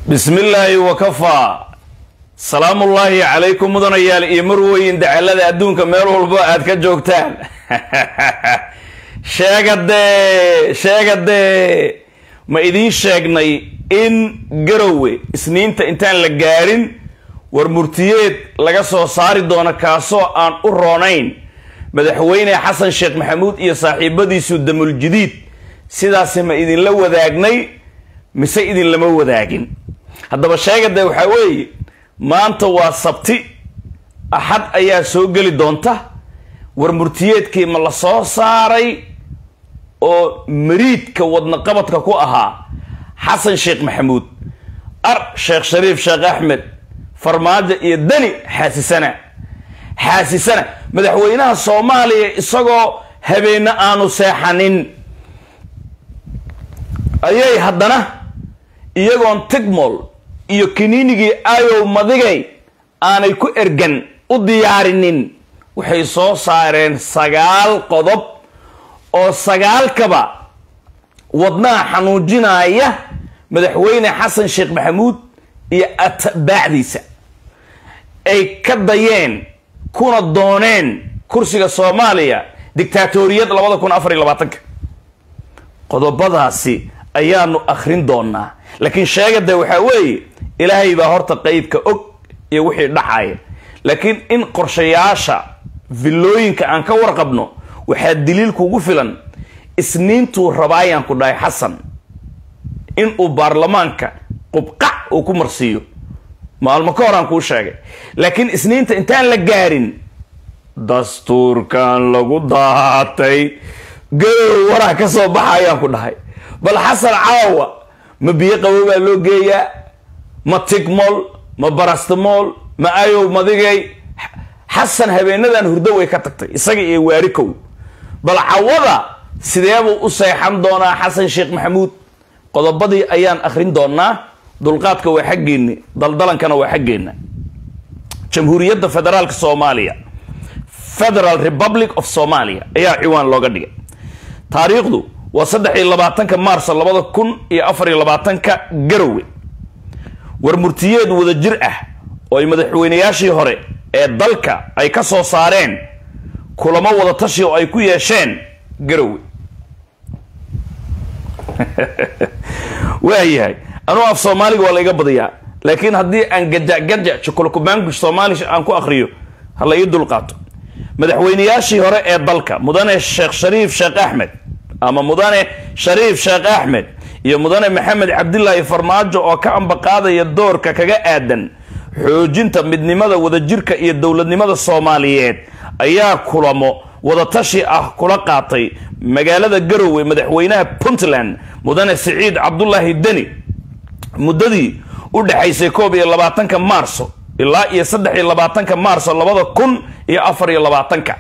bismi illaahi wakafaa salaamullaahi calaykum mudanayaal iyo marweyn dacalada adduunka meel walbo aad ka joogtaan sheegadee sheegadee ma idiin sheegnay in garowe isniinta intaan la gaarin war murtiyeed laga soo saari doono kaasoo aan u roonayn madaxweyne xasan sheekh maxamuud iyo saaxiibadiisu damuljadiid sidaasi ma idinla wadaagnay mise idinlama wadaagin haddaba sheegade waxaa weeye maanta waa sabti axad ayaa soo geli doonta war murtiyeedkii ma la soo saaray oo mariidka wadnaqabadka ku ahaa xasan sheekh maxamuud ar sheekh shariif sheekh axmed farmaajo iyo dani xaasisana xaasisana madaxweynaha soomaaliya isagoo habeenne aanu seexanin ayay haddana iyagoon tigmol iyo kiniinigii ayow madigay aanay ku ergan u diyaarinin waxay soo saareen sagaal qodob oo sagaalkaba wadnaha xanuujinaya madaxweyne xasan sheekh maxamuud iyo atbaacdiisa ay ka dayeen kuna dooneen kursiga soomaaliya dictaatoriyad labada kun afar iyo labaatanka qodobadaasi ayaanu akhrin doonaa laakiin sheegade waxaa weeye ilaahay baa horta qeybka og iyo wixii dhacaya laakiin in qorshayaasha villooyinka aan ka warqabno waxaa daliil kugu filan isniintuu rabaayaan ku dhahay xasan in uu baarlamaanka qubqac uu ku marsiiyo maalmo ka horaan kuu sheegay laakiin isniinta intaan la gaarin dastuurkan lagu daatay garow waraa ka soo baxa ayaan ku dhahay bal xasan caawa ma biyo qabow baa loo geeyaa ma tigmol ma barastamol ma ayow madigay xasan habeenadan hurdo way ka tagtay isaga iyo waarikow bal cawada sideebuu u seexan doonaa xasan sheekh maxamuud qodobadii ayaan akhrin doonaa dulqaadka waa xaggeenni daldalankana waa xaggeenna jamhuuriyadda federaalka soomaaliya federal republic of somalia ayaa ciwaan looga dhigay taariikhdu waa saddex iyo labaatanka maarso labada kun iyo afar iyo labaatanka garowe war murtiyeed wada jir ah oo ay madaxweynayaashii hore ee dalka ay ka soo saareen kulamo wada tashi oo ay ku yeesheen garowe waayahay anuu af soomaaliga waa la iga badiyaa laakiin haddii aan gajac-gajac jokolokumaangush soomaali aan ku akriyo ha la ii dulqaato madaxweynayaashii hore ee dalka mudane sheekh shariif sheekh axmed ama mudane shariif sheekh axmed iyo mudane maxamed cabdilaahi farmaajo oo ka ambaqaadaya doorka kaga aadan xoojinta midnimada wadajirka iyo dowladnimada soomaaliyeed ayaa kulamo wadatashi ah kula qaatay magaalada garowe madaxweynaha puntland mudane siciid cabdulaahi deni muddadii u dhexaysay koob iyo labaatanka maarso ilaa iyo saddex iyo labaatanka maarso labada kun iyo afar iyo labaatanka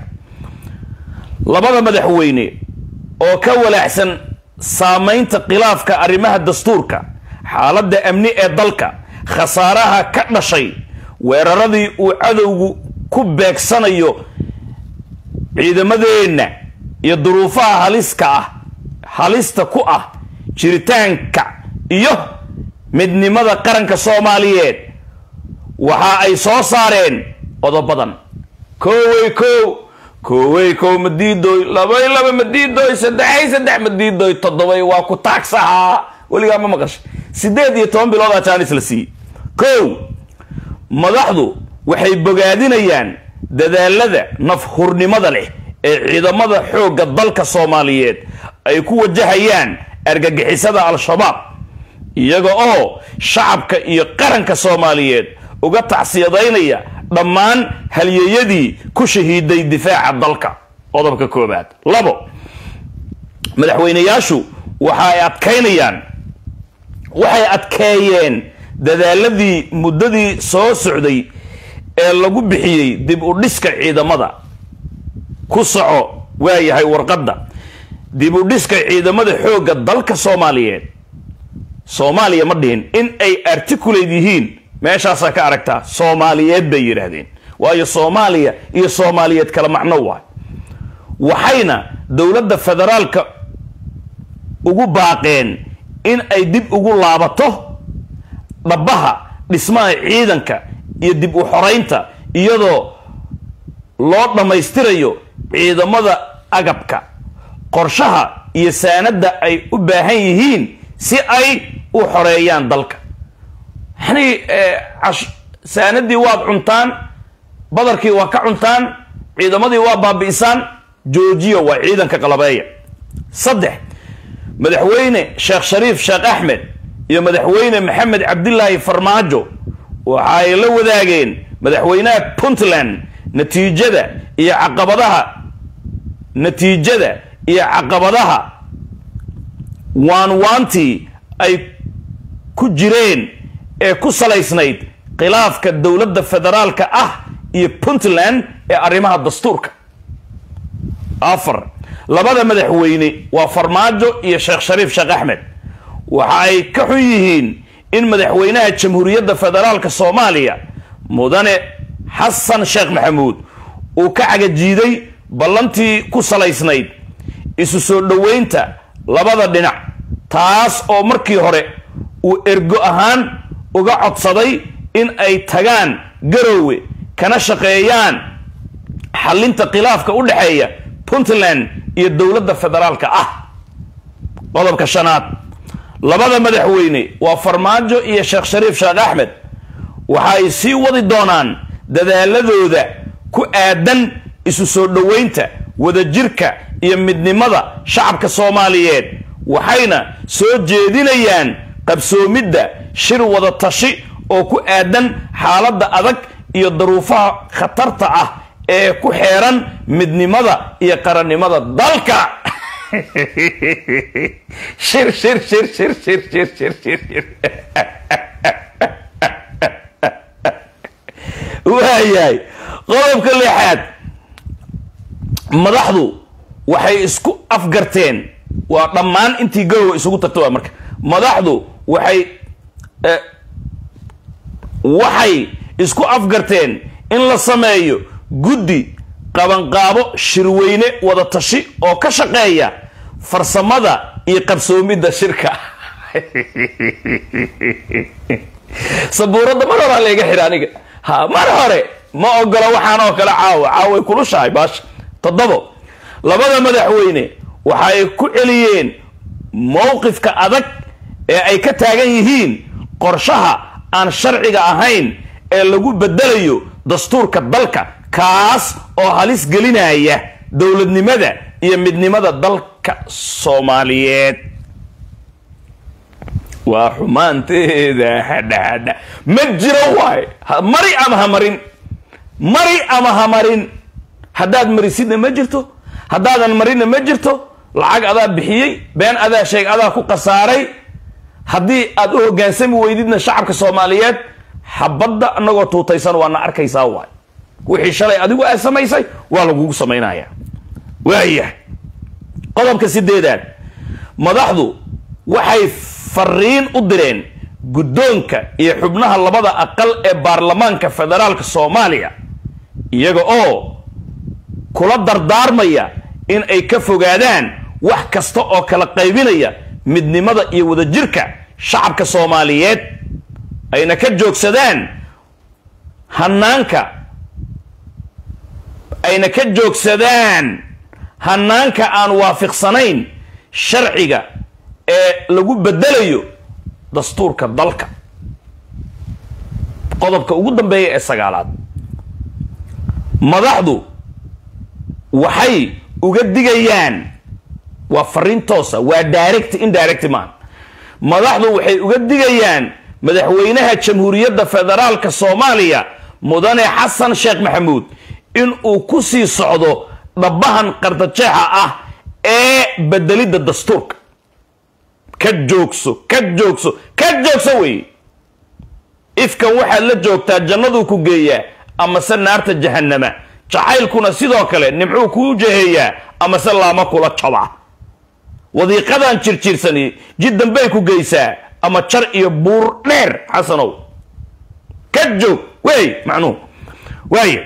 labada madaxweyne oo ka walaaxsan saamaynta khilaafka arrimaha dastuurka xaaladda amni ee dalka khasaaraha ka dhashay weeraradii uu cadowgu ku beegsanayo ciidamadeenna iyo duruufaha haliska ah halista ku ah jiritaanka iyo midnimada qaranka soomaaliyeed waxa ay soo saareen qodobadan kowey kow kowey kow madiidoy labay laba madiidoy saddexay saddex madiidoy toddobay waa ku taagsahaa weligaa ma maqashay siddeed iyo toban biloodaa jaanis la siiyey kow madaxdu waxay bogaadinayaan dadaalada nafhurnimada leh ee ciidamada xoogga dalka soomaaliyeed ay ku wajahayaan argagixisada al-shabaab iyaga oo shacabka iyo qaranka soomaaliyeed uga tacsiyadaynaya dhammaan halyeeyadii ku shahiiday difaaca dalka qodobka koobaad labo madaxweynayaashu waxa ay adkaynayaan waxay adkeeyeen dadaaladii muddadii soo socday ee lagu bixiyey dib u dhiska ciidamada ku soco waayahay warqadda dib u dhiska ciidamada xoogga dalka soomaaliyeed soomaaliya ma dhihin in ay articulate yihiin meeshaasaa ka aragtaa soomaaliyeed bay yidhaahdeen waayo soomaaliya iyo soomaaliyeed kala macno waay waxayna dowladda federaalka ugu baaqeen in ay dib ugu laabato dhabaha dhismaha ciidanka iyo dib u xoraynta iyadoo loo dhammaystirayo ciidamada agabka qorshaha iyo saanadda ay u baahan yihiin si ay u xoreeyaan dalka yani saanadii waad cuntaan badarkii waa ka cuntaan ciidamadii waa baabi'isaan joojiya waa ciidanka qalabeeya saddex madaxweyne sheekh shariif sheekh axmed iyo madaxweyne maxamed cabdilaahi farmaajo waxa ay la wadaageen madaxweynaha puntland natiijada iyo caqabadaha natiijada iyo caqabadaha waanwaantii ay ku jireen ee ku salaysnayd khilaafka dowladda federaalka ah iyo puntland ee arrimaha dastuurka afar labada madaxweyne waa farmaajo iyo sheekh shariif sheekh axmed waxa ay ka xun yihiin in madaxweynaha jamhuuriyadda federaalka soomaaliya mudane xasan sheekh maxamuud uu ka cagajiiday ballantii ku salaysnayd isu soo dhoweynta labada dhinac taas oo markii hore uu ergo ahaan uga codsaday in ay tagaan garoowe kana shaqeeyaan xallinta khilaafka u dhexeeya puntland iyo dowladda federaalka ah qodobka shanaad labada madaxweyne waa farmaajo iyo sheekh shariif sheekh axmed waxa ay sii wadi doonaan dadaaladooda ku aadan isu soo dhoweynta wadajirka iyo midnimada shacabka soomaaliyeed waxayna soo jeedinayaan qabsoomidda shir wada tashi oo ku aadan xaaladda adag iyo daruufaha khatarta ah ee ku xeeran midnimada iyo qarannimada dalka shir shir shir shir shir shir shir shir shir waayahay qodobka lixaad madaxdu waxay isku afgarteen waa dhammaan intii garowa isugu tagta waa marka madaxdu waxay waxay isku afgarteen in la sameeyo guddi qabanqaabo shirweyne wada tashi oo ka shaqeeya farsamada iyo qabsoomidda shirka sabuuradda mar horaa layga xidha aniga ha mar hore ma ogola waxaan oo kale caawa caaway kulushahay baasha toddobo labada madaxweyne waxa ay ku celiyeen mowqifka adag ee ay ka taagan yihiin qorshaha aan sharciga ahayn ee lagu bedelayo dastuurka dalka kaas oo halis gelinaya dowladnimada iyo midnimada dalka soomaaliyeed waa xumaanteeda hadhahadha ma jiro waay mari ama ha marin mari ama ha marin haddaad marisidna ma jirto haddaadan marinna ma jirto lacag adaa bixiyey been adaa sheeg adaa ku khasaaray haddii aad u hogaansami weydidna shacabka soomaaliyeed xabadda anagoo tuutaysan waana arkaysaa waay wixii shalay adigu aad samaysay waa lagugu samaynaya waayahay qodobka sideedaad madaxdu waxay fariin u direen guddoonka iyo xubnaha labada aqal ee baarlamaanka federaalka soomaaliya iyaga oo kula dardaarmaya in ay ka fogaadaan wax kasta oo kala qaybinaya midnimada iyo wadajirka shacabka soomaaliyeed ayna ka joogsadaan hanaanka ayna ka joogsadaan hanaanka aan waafiqsanayn sharciga ee lagu bedelayo dastuurka dalka qodobka ugu dambeeya ee sagaalaad madaxdu waxay uga digayaan waa fariin toosa waa direct indirect man madaxdu waxay uga digayaan madaxweynaha jamhuuriyadda federaalka soomaaliya mudane xasan sheekh maxamuud in uu ku sii socdo dhabahan qardajeexa ah ee bedelidda dastuurka ka joogso ka joogso ka joogso wey ifkan waxaad la joogtaa jannaduu ku geeyaa amase naarta jahanama jacaylkuna sidoo kale nimcuu kuu jaheeyaa amase laama kula jabaa wadiiqadan jirjiirsani jiddan bay ku geysaa ama jar iyo buur dheer xasanow ka joog wey macnuhu waaya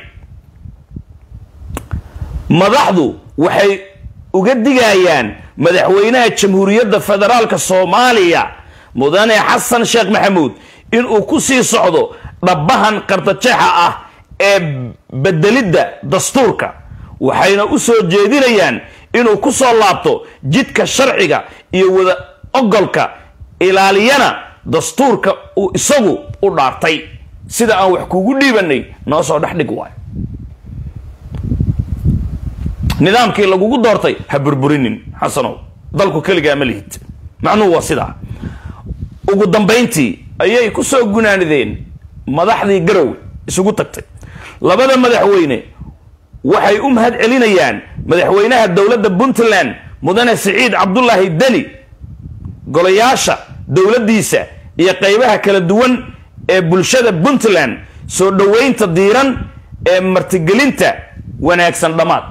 madaxdu waxay uga digayaan madaxweynaha jamhuuriyadda federaalka soomaaliya mudane xasan sheekh maxamuud inuu ku sii socdo dhabbahan qartajeexa ah ee bedelidda dastuurka waxayna u soo jeedinayaan inuu ku soo laabto jidka sharciga iyo wada ogolka ilaaliyana dastuurka uu isagu u dhaartay sida aan wax kugu dhiibanay noo soo dhex dhig waayo nidaamkii lagugu doortay ha burburinin xasanow dalku keligaa ma lihid macnuhu waa sidaa ugu dambayntii ayay ku soo gunaanideen madaxdii garowe isugu tagtay labada madaxweyne waxay u mahad celinayaan madaxweynaha dowladda puntland mudane siciid cabdulaahi deni golayaasha dowladdiisa iyo qaybaha kala duwan ee bulshada puntland soo dhoweynta diiran ee martigelinta wanaagsan dhammaad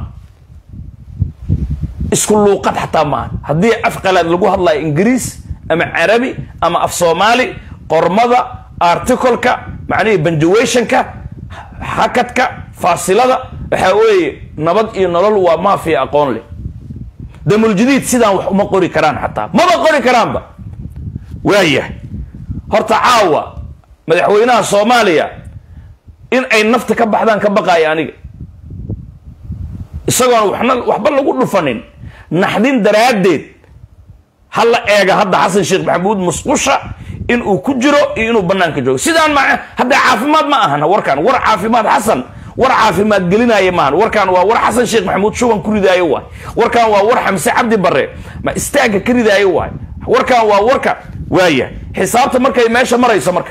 isku luuqad xataa maaha haddii af qalaad lagu hadlayo ingiriis ama carabi ama af soomaali qormada articleka macnihii banjuwationka hakadka faasilada waxaa weeye nabad iyo nolol waa maafiya aqoon leh damuljadiid sidaan wax uma qori karaan xataa maba qori karaanba waayah horta caawa madaxweynaha soomaaliya in ay nafta ka baxdaan ka baqaaya aniga isagoon waxna waxba lagu dhufanin naxdin daraaddeed ha la eega hadda xasan sheekh maxamuud musqusha inuu ku jiro iyo inuu banaanka joogo sidaan ma hadda caafimaad ma ahana warkaan war caafimaad xasan war caafimaad gelinaayo maahan warkaan waa war xasan sheekh maxamuud shuban ku ridaayo waay warkaan waa war xamse cabdi bare ma istaagga ka ridaayo waay warkaan waa warka waaya xisaabta markay meesha marayso marka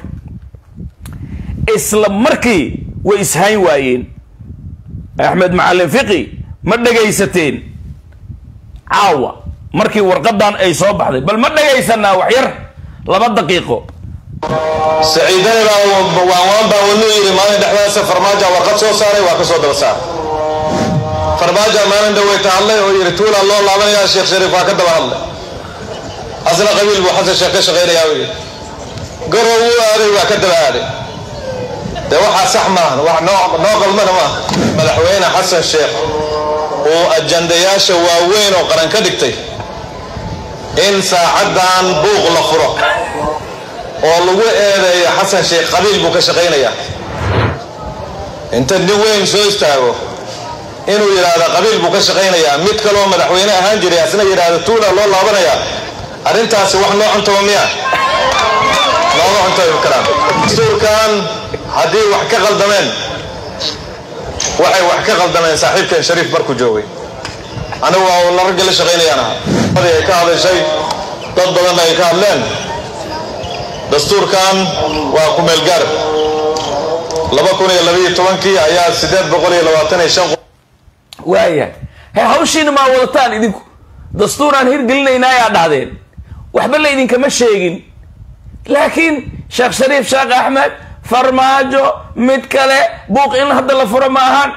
isla markii way ishayn waayeen axmed macalin fiqi ma dhegaysateen caawa markii warqadan ay soo baxday bal ma dhegaysanaa wax yar laba daqiiqo saciidani baa waanwaan baa wadnuu yidhi maalin dhexdaasa farmaaja warqad soo saaray waa ka soo daba saaray farmaaja maalin dhaweyta hadlay oo yidhi tuulaa loo laabanayaa sheekh shariif waa ka daba hadlay asna qabiil buu xasan sheekh ka shaqaynayaa uu yidhi garow wuu aaday waa ka daba aaday dee waxaa sax maahan wax noo qalmana maaha madaxweyne xasan sheekh uu ajandayaasha waaweyn oo qaran ka dhigtay in saacaddan buuq la furo oo lagu eedeeyo xasan sheekh qabiil buu ka shaqaynayaa inta nin weyn soo istaago inuu yidhaahdo qabiil buu ka shaqaynayaa mid kaloo madaxweyne ahaan jiray asna yidhaahdo tuula loo laabanayaa arrintaasi wax noo cuntaba miya nooma cuntabi karaan dastuurkan haddii wax ka qaldameen waxay wax ka qaldameen saaxiibkan shariif markuu joogay anigu waa la ragga la shaqaynayaan aha ay ka hadashay dad badanna ay ka hadleen dastuurkan waa ku meelgaar laba kun iyo labaiyo tobankii ayaa siddeed boqol iyo labaatan iyo shan waaya he hawshiina maa wadataan idinku dastuuraan hirgelinayna ayaa dhahdeen waxba la idinkama sheegin laakiin sheekh shariif sheekh axmed farmaajo mid kale buuq in hadda la furo ma ahaan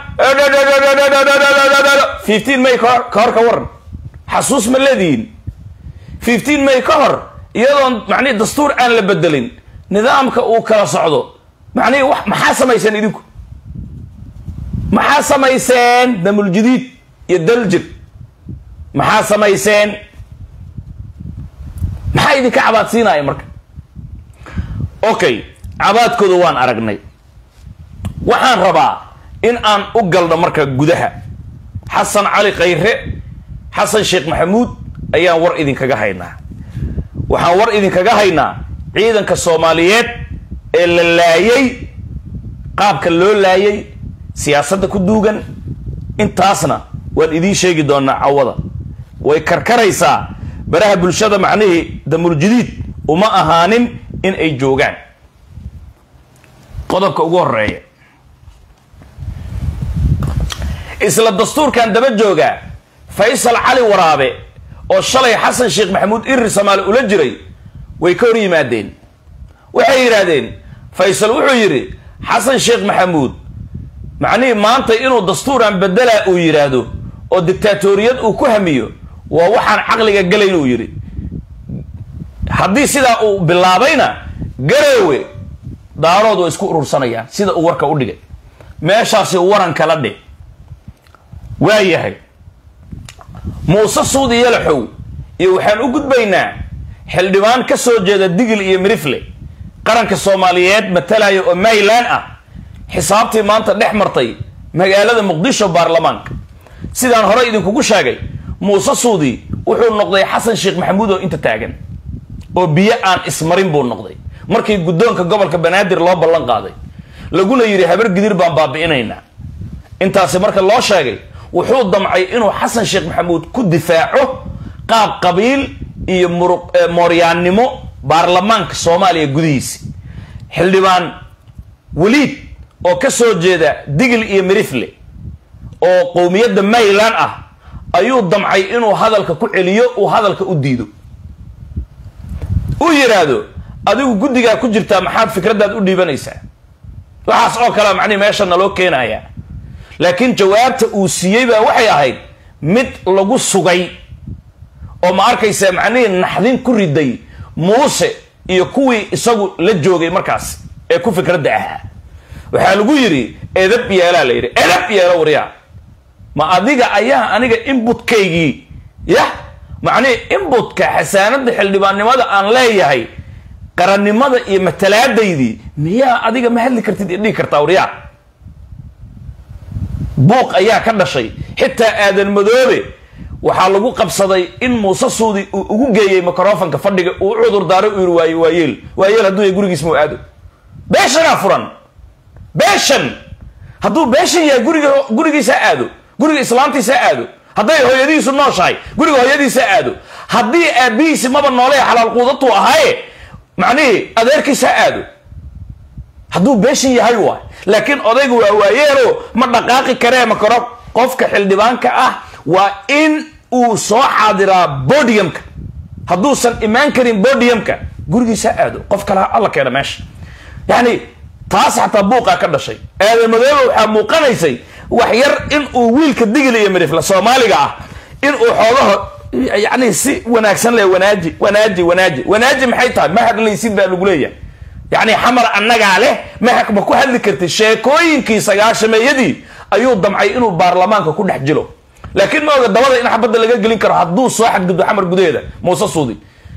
fifteen may kahor ka hor ka waran xasuus ma leedihiin fifteen may ka hor iyadoon macnihi dastuur aan la bedelin nidaamka uu kala socdo macnihi wax maxaa samayseen idinku maxaa samayseen damuljadiid iyo daljir maxaa samayseen maxaa idinka cabaadsiinaya marka okay cabaadkooda waan aragnay waxaan rabaa in aan u galno marka gudaha xasan cali khayre xasan sheekh maxamuud ayaan war idinkaga haynaa waxaan war idinkaga haynaa ciidanka soomaaliyeed ee la laayay qaabka loo laayay siyaasadda ku duugan intaasna waan idiin sheegi doonaa cawada way karkaraysaa baraha bulshada macnihii damuljadiid uma ahaanin in ay joogaan qodobka ugu horeeya isla dastuurkan daba jooga faysal cali waraabe oo shalay xasan sheekh maxamuud irir samaale ula jiray way ka hor yimaadeen waxay yidhaahdeen faysal wuxuu yidhi xasan sheekh maxamuud macnihii maanta inuu dastuuran bedelaa uu yidhaahdo oo dictaatoriyad uu ku hamiyo waa waxaan caqliga gelayn uu yidhi haddii sidaa uu bilaabayna gareewe daarood waa isku urursanayaan sida uu warka u dhigay meeshaasi waran kala dhe waa yahay muuse suudi yalaxow iyo waxaan u gudbaynaa xildhibaan ka soo jeeda digil iyo mirifle qaranka soomaaliyeed matalaya oo mayland ah xisaabtii maanta dhex martay magaalada muqdisho baarlamaanka sidaan hore idinkugu sheegay muuse suudi wuxuu noqday xasan sheekh maxamuud oo inta taagan oo biyo aan ismarin buu noqday markii guddoonka gobolka banaadir loo ballan qaaday laguna yidhi habar gidir baan baabi'inaynaa intaasi marka loo sheegay wuxuu damcay inuu xasan sheekh maxamuud ku difaaco qaab qabiil iyo mooryaannimo baarlamaanka soomaaliya gudihiisi xildhibaan weliid oo ka soo jeeda digil iyo mirifle oo qowmiyadda mayland ah ayuu damcay inuu hadalka ku celiyo uu hadalka u diido uu yidhaahdo adigu guddigaa ku jirtaa maxaad fikraddaad u dhiibanaysaa waxaas oo kalea macnihi meesha naloo keenaya laakiin jawaabta uu siiyey baa waxay ahayd mid lagu sugay oo ma arkaysa macnihii naxdin ku riday muuse iyo kuwii isagu la joogay markaas ee ku fikradda ahaa waxaa lagu yidhi edab yeelaa la yidhi edab yeelo waryaa ma adiga ayaa aniga inbutkaygii yah macnihii inbutka xasaanada xildhibaannimada aan leeyahay qarannimada iyo matalaadaydii miyaa adiga ma hadli kartid idhigi kartaa waryaa buuq ayaa ka dhashay xitaa aadan madoobe waxaa lagu qabsaday in muuse suudi uu ugu geeyey microfonka fadhiga uu cudur daaray uu yiri waay waayeel waayeel hadduu yahay gurigiis mau aado beeshanaa furan beeshan hadduu beeshan yahay guriga gurigiisa aado guriga islaamtiisa aado hadday hooyadiisu nooshahay guriga hooyadiisa aado haddii aabihiisi maba noolee xalaal quudatu ahaaye macnihii adeerkiisa aado hadduu beeshan yahay waay laakiin odaygu waa waayeelo ma dhaqaaqi karee makaro qofka xildhibaanka ah waa in uu soo xaadiraa bodiumka hadduusan imaan karin bodiumka gurigiisa aado qof kale alla keena meesha yani taas xataa buuqaa ka dhashay aadan madoobe waxaa muuqanaysay wax yar in uu wiilka digil iyo midifla soomaaliga ah in uu xoogaho yani si wanaagsan le wanaaji wanaaji wanaaji wanaaji maxay tahay ma hadlaysid baa lagu leeyahay yani xamar annagaa leh ma ma ku hadli kartid sheekooyinkii sagaashameeyadii ayuu damcay inuu baarlamaanka ku dhex jilo laakiin ma oga dabada in xabadda laga gelin karo hadduu soo xadgudbo xamar gudaheeda muuse suudi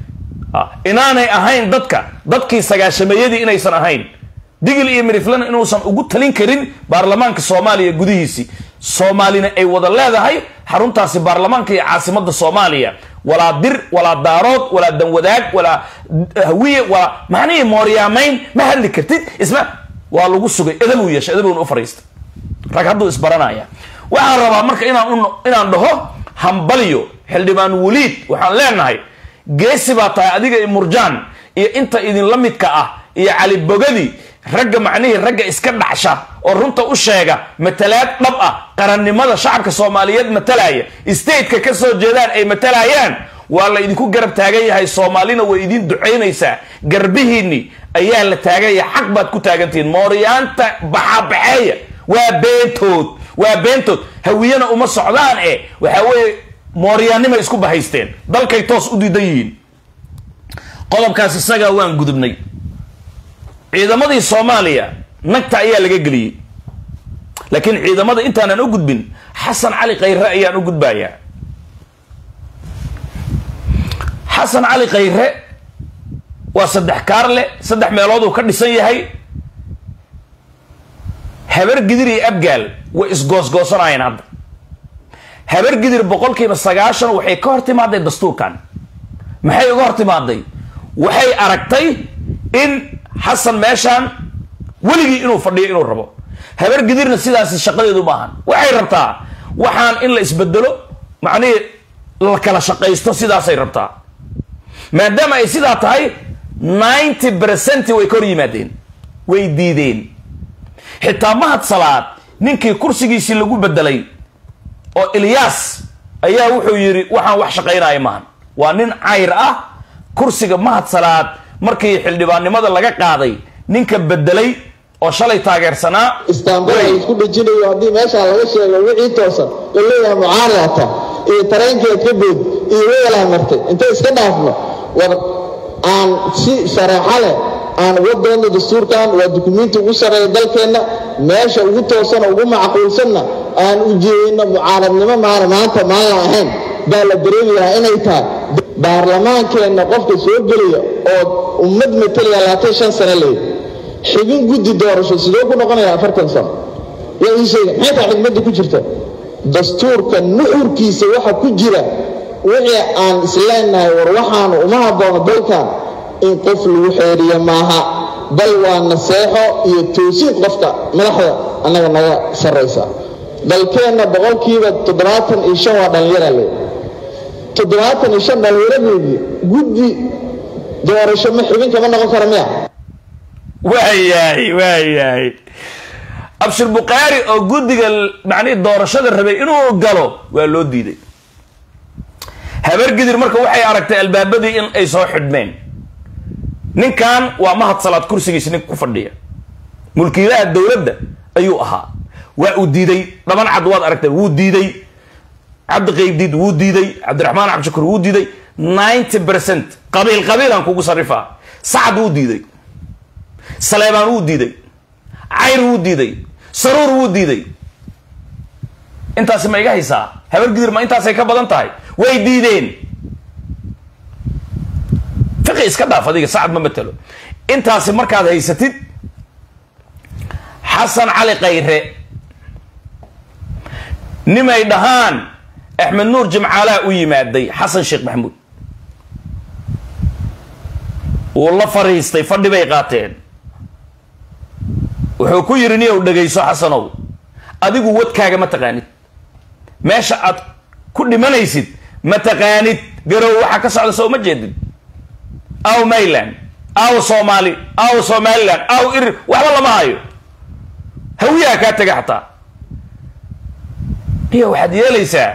inaanay ahayn dadka dadkii sagaashameeyadii inaysan ahayn digil iyo miriflana inuusan ugu talin karin baarlamaanka soomaaliya gudihiisii soomaalina ay wada leedahay xaruntaasi baarlamaanka iyo caasimada soomaaliya walaa dir walaa daarood walaa danwadaag walaa hawiye walaa macnihii mooryaamayn ma hadli kartid isma waa lagu sugay edabuu yeeshay edabuna u fariistay rag hadduu isbaranaya waxaan rabaa marka inaan inaan dhaho hambaliyo xildhibaan weliid waxaan leenahay geesi baa tahay adiga iyo murjaan iyo inta idinla midka ah iyo cali bogadi ragga macnihii ragga iska dhacsha oo runta u sheega matalaad dhab ah qarannimada shacabka soomaaliyeed matalaya stateka ka soo jeedaan ay matalayaan waa la idinku garab taagan yahay soomaalina way idin ducaynaysaa garbihiinni ayaa la taaganya xaq baad ku taagantihiin mooryaanta baxabaxeeya waa beentood waa beentood hawiyana uma socdaan e waxaa weeye mooryaannimay isku bahaysteen dalkay toos u diidan yihiin qodobkaas isagaa waan gudubnay ciidamadii soomaaliya nagta ayaa laga geliyey laakiin ciidamada intaanan u gudbin xasan cali khayre ayaan u gudbayaa xasan cali khayre waa saddex kaarle saddex meelood uu ka dhisan yahay habar gidir iyo abgaal way isgoosgoosanayeen hadda habar gidir boqolkiiba sagaashan waxay ka hor timaaday dastuurkan maxay uga hor timaaday waxay aragtay in xasan meeshaan weligii inuu fadhiyo inuu rabo habar gidirna sidaasi shaqadeedu maahan waxay rabtaa waxaan in la isbedelo macnihii la kala shaqaysto sidaasay rabtaa maadaama ay sidaa tahay ninety percent way ka hor yimaadeen way diideen xitaa mahad salaad ninkii kursigiisii lagu bedelay oo ilyaas ayaa wuxuu yidhi waxaan wax shaqaynaya maahan waa nin cayr ah kursiga mahad salaad markii xildhibaannimada laga qaaday ninka bedelay oo shalay taageersanaa istaambada isku dhejinayo haddii meeshaa laga sheego wixii toosan oo leeyahay mucaaradata iyo tareenkeed ka bood iyo weelaa martay intay iska dhaafno war aan si shareexa leh aan uga doonno dastuurkan waa dukumiinti ugu sarreeya dalkeenna meesha ugu toosana ugu macquulsanna aan u jeedino mucaaradnimo maana maanta maan la ahayn baa la dareemi lahaa inay tahay baarlamaankeenna qofka soo gelaya oo ummad matalaya labaatan shan sano leey xibin guddi doorasho sidoo ku noqonaya afartan sano yaa ii sheega maxay tahay xigmadda ku jirta dastuurka nuxurkiisa waxa ku jira wixii aan isleenahay war waxaanu uma haboono dalkan in qof lagu xeeriyo maaha bal waa naseexo iyo toosin qofka madaxda annaga naga sarraysa dalkeenna boqolkiiba toddobaatan iyo shan waa dhallinyara le toddobaatan iyo shan dhallinyaradeedii guddi doorasho ma xibin kama noqon kara miya waayahay waayahay abshir bukhaari oo guddiga macnihii doorashada rabay inuu galo waa loo diiday habargidir marka waxay aragtay albaabadii in ay soo xidhmeen ninkan waa mahad salaad kursigiisa ninka ku fadhiya mulkiilaha dowladda ayuu ahaa waa uu diiday dhaban cad waad aragtay wuu diiday cabdi qaybdiid wuu diiday cabdiraxmaan cabdishakuur wuu diiday ninety percent qabiil qabiilaan kugu sarifaa sacad wuu diiday saleebaan wuu diiday cayr wuu diiday saruur wuu diiday intaasi ma iga haysaa habargidir ma intaasay ka badan tahay way diideen fiqi iska dhaaf adiga sacad ma matelo intaasi markaad haysatid xasan cali kayre nimay dhahaan axmed nuur jimcaalaha u yimaaday xasan sheekh maxamuud wuu la fariistay fadhi bay qaateen wuxuu ku yidhi niyow dhegayso xasanow adigu wadkaaga ma taqaanid meesha aad ku dhimanaysid ma taqaanid garow waxaa ka socda soo ma jeedid aw mayland aw soomaali aw somaliland aw irir waxba lama hayo hawiyaha kaa tega xataa iyo waxaad yeelaysaa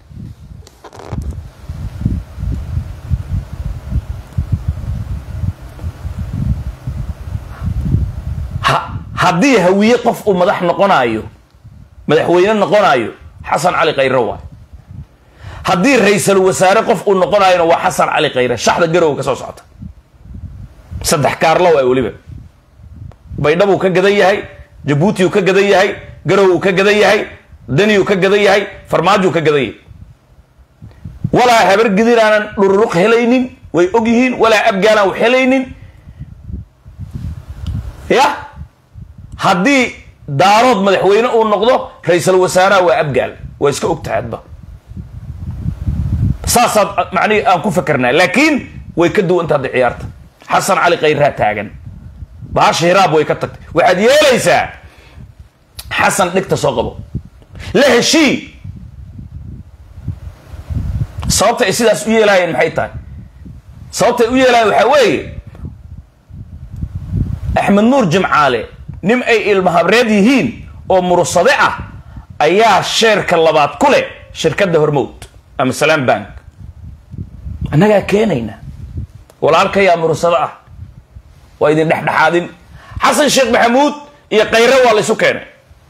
ha haddii hawiye qof uu madax noqonaayo madaxweyne noqonaayo xasan cali khayre waay haddii ra-iisal wasaare qof uu noqonaayona waa xasan cali khayre shaxda garowa ka soo socota saddex kaarlo waay weliba baydhabuu ka gadan yahay jabuutiuu ka gadan yahay garow uu ka gadan yahay daniyuu ka gadan yahay farmaajuu ka gadan yahay walaa habar gidir aanan dhururuq helaynin way og yihiin walaa abgaanaan wax helaynin ya haddii daarood madaxweyne uu noqdo ra-iisal wasaaraha waa abgaal waa iska og tahay adba saasaad macnihi aan ku fakernaa laakiin way ka duwanta hadda ciyaarta xasan cali khayraa taagan bahasha hiraab way ka tagtay waxaad yeelaysaa xasan dhigta soo qabo la heshii sababta ay sidaas u yeelaayeen maxay tahay sababtay u yeelaayeen waxaa weeye axmed nuur jimcaale nin ay ilmahabreed yihiin oo mursade ah ayaa sheerka labaad ku leh shirkadda hormowd ama salaam bank annagaa keenayna walaalkayaa mursado ah waa idin dhexdhexaadin xasan sheekh maxamuud iyo khayre waa la isu keenay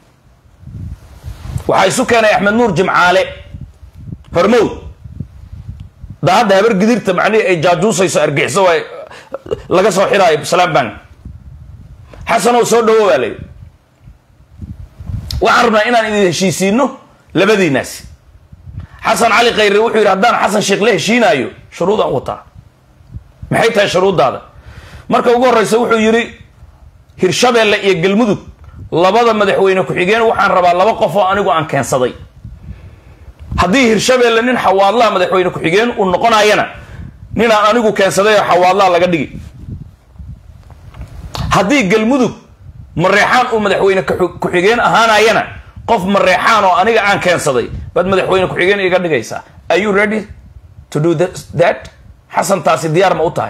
waxaa isu keenay axmed nuur jimcaale hormowd da hadda habar gidirta macnihii ay jaajuusayso argixiso waa laga soo xiraayo salaam bank xasanow soo dhawo waa layidhi waxaan rabnaa inaan idin heshiisiino labadiinaasi xasan cali khayre wuxuu yidhi haddaan xasan sheekh la heshiinaayo shuruudaan wataa maxay tahay shuruuddaada marka ugu horreysa wuxuu yidhi hirshabeelle iyo galmudug labada madaxweyne ku-xigeen waxaan rabaa laba qof oo anigu aan keensaday haddii hirshabeelle nin xawaadlaha madaxweyne ku-xigeen uu noqonaayana ninaan anigu keensaday oo xawaadlaha laga dhigi haddii galmudug mareexaan uu madaxweyne ku-xigeen ahaanayana qof mareexaan oo aniga aan keensaday baad madaxweyne ku-xigeen iga dhigaysaa are you ready to do that xasan taasi diyaar ma u tahay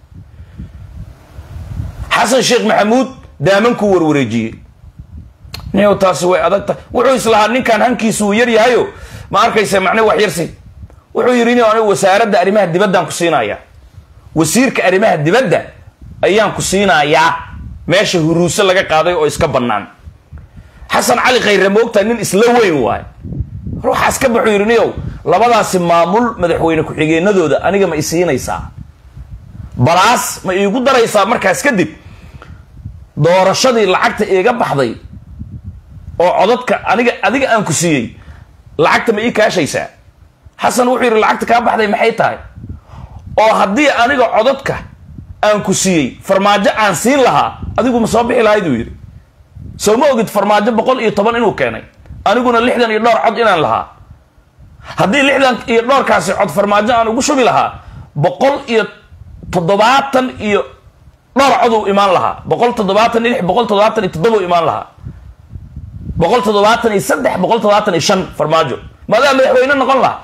xasan sheekh maxamuud daamankuu warwareejiyey niyow taasi way adag tahay wuxuu islahaa ninkan hankiisu uu yar yahayo ma arkaysa macne wax yarsi wuxuu yidhi ni anigu wasaaradda arrimaha dibaddaan ku siinayaa wasiirka arrimaha dibadda ayaan ku siinayaa meesha huruuse laga qaaday oo iska bannaan xasan cali khayre moogtaa nin isla weyn waay ruuxaas ka baxuu yidhi niyow labadaasi maamul madaxweyne ku-xigeenadooda aniga ma isiinaysaa balaas ma iigu daraysaa markaas kadib doorashadii lacagta iiga baxday oo codadka aniga adiga aan ku siiyey lacagta ma ii kaashaysaa xasan wuxuu yidhi lacagta kaa baxday maxay tahay oo haddii aniga codadka aan ku siiyey farmaajo aan siin lahaa adigu ma soo bixi lahayd uu yidhi soo ma ogid farmaajo boqol iyo toban inuu keenay aniguna lixdan iyo dhowr cod inaan lahaa haddii lixdan iyo dhowrkaasi cod farmaajo aan ugu shubi lahaa boqol iyo toddobaatan iyo dhowr coduu imaan lahaa boqol toddobaatan iyo lix boqol toddobaatan iyo toddobau imaan lahaa boqol toddobaatan iyo saddex boqol toddobaatan iyo shan farmaajo maadaa madaxweyne noqon lahaa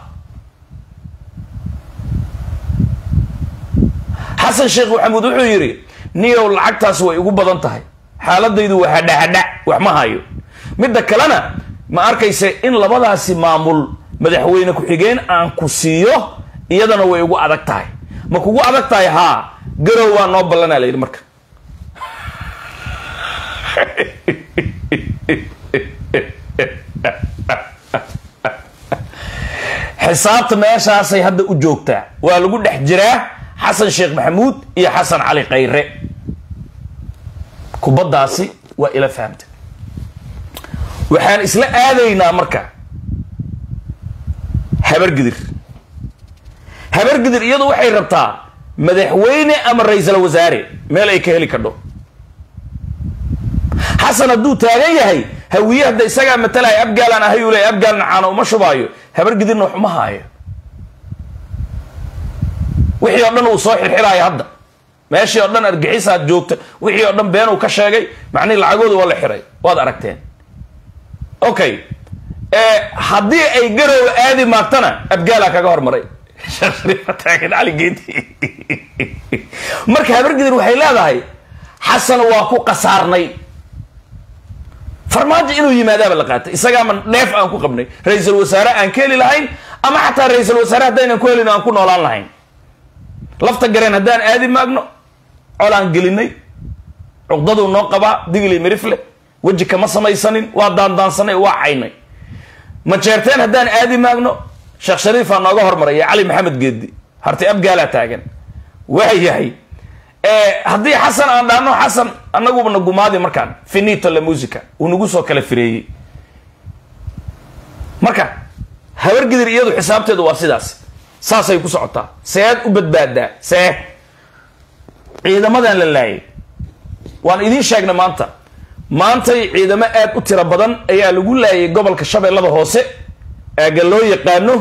xasan sheekh maxamuud wuxuu yidhi niyow lacagtaas way igu badan tahay xaaladaydu waa hadhahadha wax ma hayo midda kalena ma arkayse in labadaasi maamul madaxweyne ku-xigeen aan ku siiyo iyadana way igu adag tahay ma kugu adag tahay haa garow waa noo ballanaa la yidhi marka xisaabta meeshaasay hadda u joogtaa waa lagu dhex jiraa xasan sheekh maxamuud iyo xasan cali khayre kubaddaasi waa ila fahamta waxaan isla aadaynaa marka habargidir habargidir iyadu waxay rabtaa madaxweyne ama ra-iisal wasaare meel ay ka heli kadho xasan hadduu taagan yahay hawiye hadda isagaa matalaya abgaalaan ahay uu leey abgaalna caana uma shubaayo habargidirna wax uma haayo wixii oo dhan uu soo xirxiraayo hadda meeshii oo dhan argixisaad joogta wixii oo dhan beenuu ka sheegay macnihi lacagooda waa la xiray waad aragteen okay haddii ay garow aadi maagtana abgaalaa kaga hormaray taagan cali geedi marka habargidir waxay leedahay xasan waa ku qasaarnay farmaajo inuu yimaadaaba la qaatay isagaama dheef aan ku qabnay ra-iisul wasaare aan ka heli lahayn ama xataa ra-iisul wasaare haddaynan ku helin aan ku noolaan lahayn lafta gareen haddaan aadi maagno colaan gelinay cuqdaduu noo qabaa digli mirifle weji kama samaysanin waa daandaansanay waa caynay majeerteen haddaan aadi maagno sheekh shariifaa nooga hormaray iyo cali maxamed geedi harti abgaalaa taagan waa yahay haddii xasan aan dhaano xasan anagubana gumaadi markaan finito la musica uu nagu soo kala fireeyey marka habargidir iyadu xisaabteedu waa sidaas saasay ku socotaa seed u badbaadaa see ciidamadan la laayay waan idiin sheegnay maanta maantay ciidamo aad u tiro badan ayaa lagu laayay gobolka shabeellada hoose aaga loo yaqaano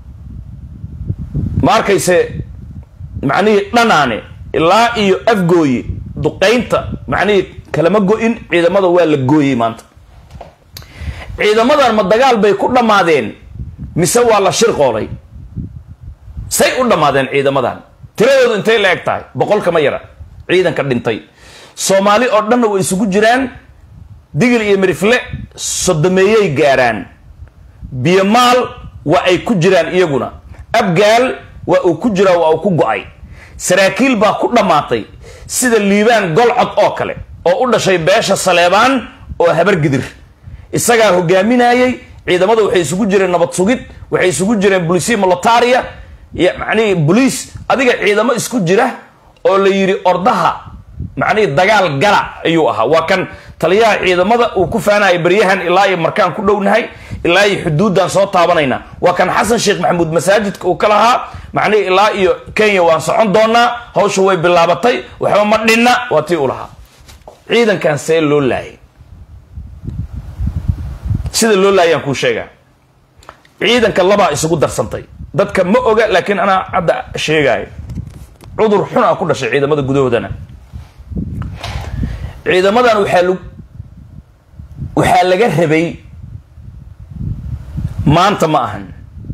ma arkayse macnihii dhanaane ilaa iyo afgooye duqaynta macnihii kalama go-in ciidamada waa la gooyey maanta ciidamadan ma dagaal bay ku dhammaadeen mise waa la shirqoolay say u dhammaadeen ciidamadan tiradoodu intay la eg tahay boqol kama yara ciidanka dhintay soomaali oo dhanna way isugu jiraan digil iyo mirifle sodomeeyey gaaraan biyomaal waa ay ku jiraan iyaguna abgaal waa uu ku jiraa waa uu ku go-ay saraakiil baa ku dhammaatay sida liibaan golcod oo kale oo u dhashay beesha saleebaan oo habargidir isagaa hogaaminayey ciidamada waxay isugu jireen nabad sugid waxay isugu jireen bulisiya molataria macnihii boliis adiga ciidamo isku jira oo la yidhi ordaha macnihii dagaal gala ayuu ahaa waa kan taliyaha ciidamada uu ku faanaya baryahan ilaa iyo markaan ku dhownahay ilaa iyo xuduuddaan soo taabanayna waa kan xasan sheekh maxamuud masaajidka uu ka lahaa macnihii ilaa iyo kenya waan socon doonaa hawsha way bilaabatay waxba ma dhinna waa tii u lahaa ciidankan see loo laayay sida loo laayaan kuu sheegaa ciidanka labaa isugu darsantay dadka ma oga laakiin anaa hadda sheegaayo cudur xun a ku dhashay ciidamada gudahoodana ciidamadan waxaa l waxaa laga rabay maanta ma ahan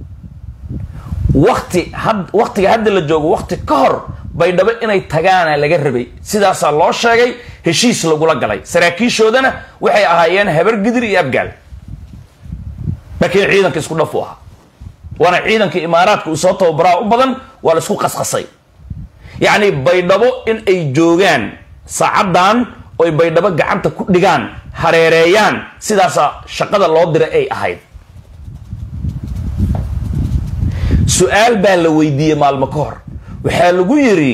wakti had waktiga hadda la joogo wakti ka hor baydhabo inay tagaana laga rabay sidaasaa loo sheegay heshiis lagula galay saraakiishoodana waxay ahaayeen habargidir iyo abgaal laakiin ciidanka isku dhaf u ahaa waana ciidanka imaaraadka uu soo tababaraa u badan waa la isku qasqasay yacni baydhabo in ay joogaan saacaddan oy baydhabo gacanta ku dhigaan hareereeyaan sidaasaa shaqada loo diray ay ahayd su-aal baa la weydiiyey maalmo ka hor waxaa lagu yidhi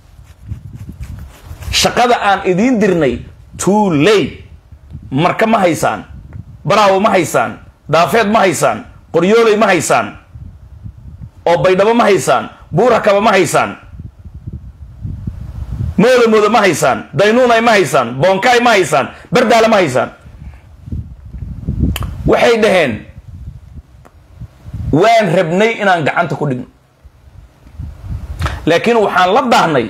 shaqada aan idiin dirnay too late marka ma haysaan baraawo ma haysaan daafeed ma haysaan qoryooley ma haysaan oo baydhabo ma haysaan buurakaba ma haysaan mooda mooda ma haysaan daynuunay ma haysaan boonkaay ma haysaan bardaale ma haysaan waxay dhaheen waan rabnay inaan gacanta ku dhigno laakiin waxaan la daahnay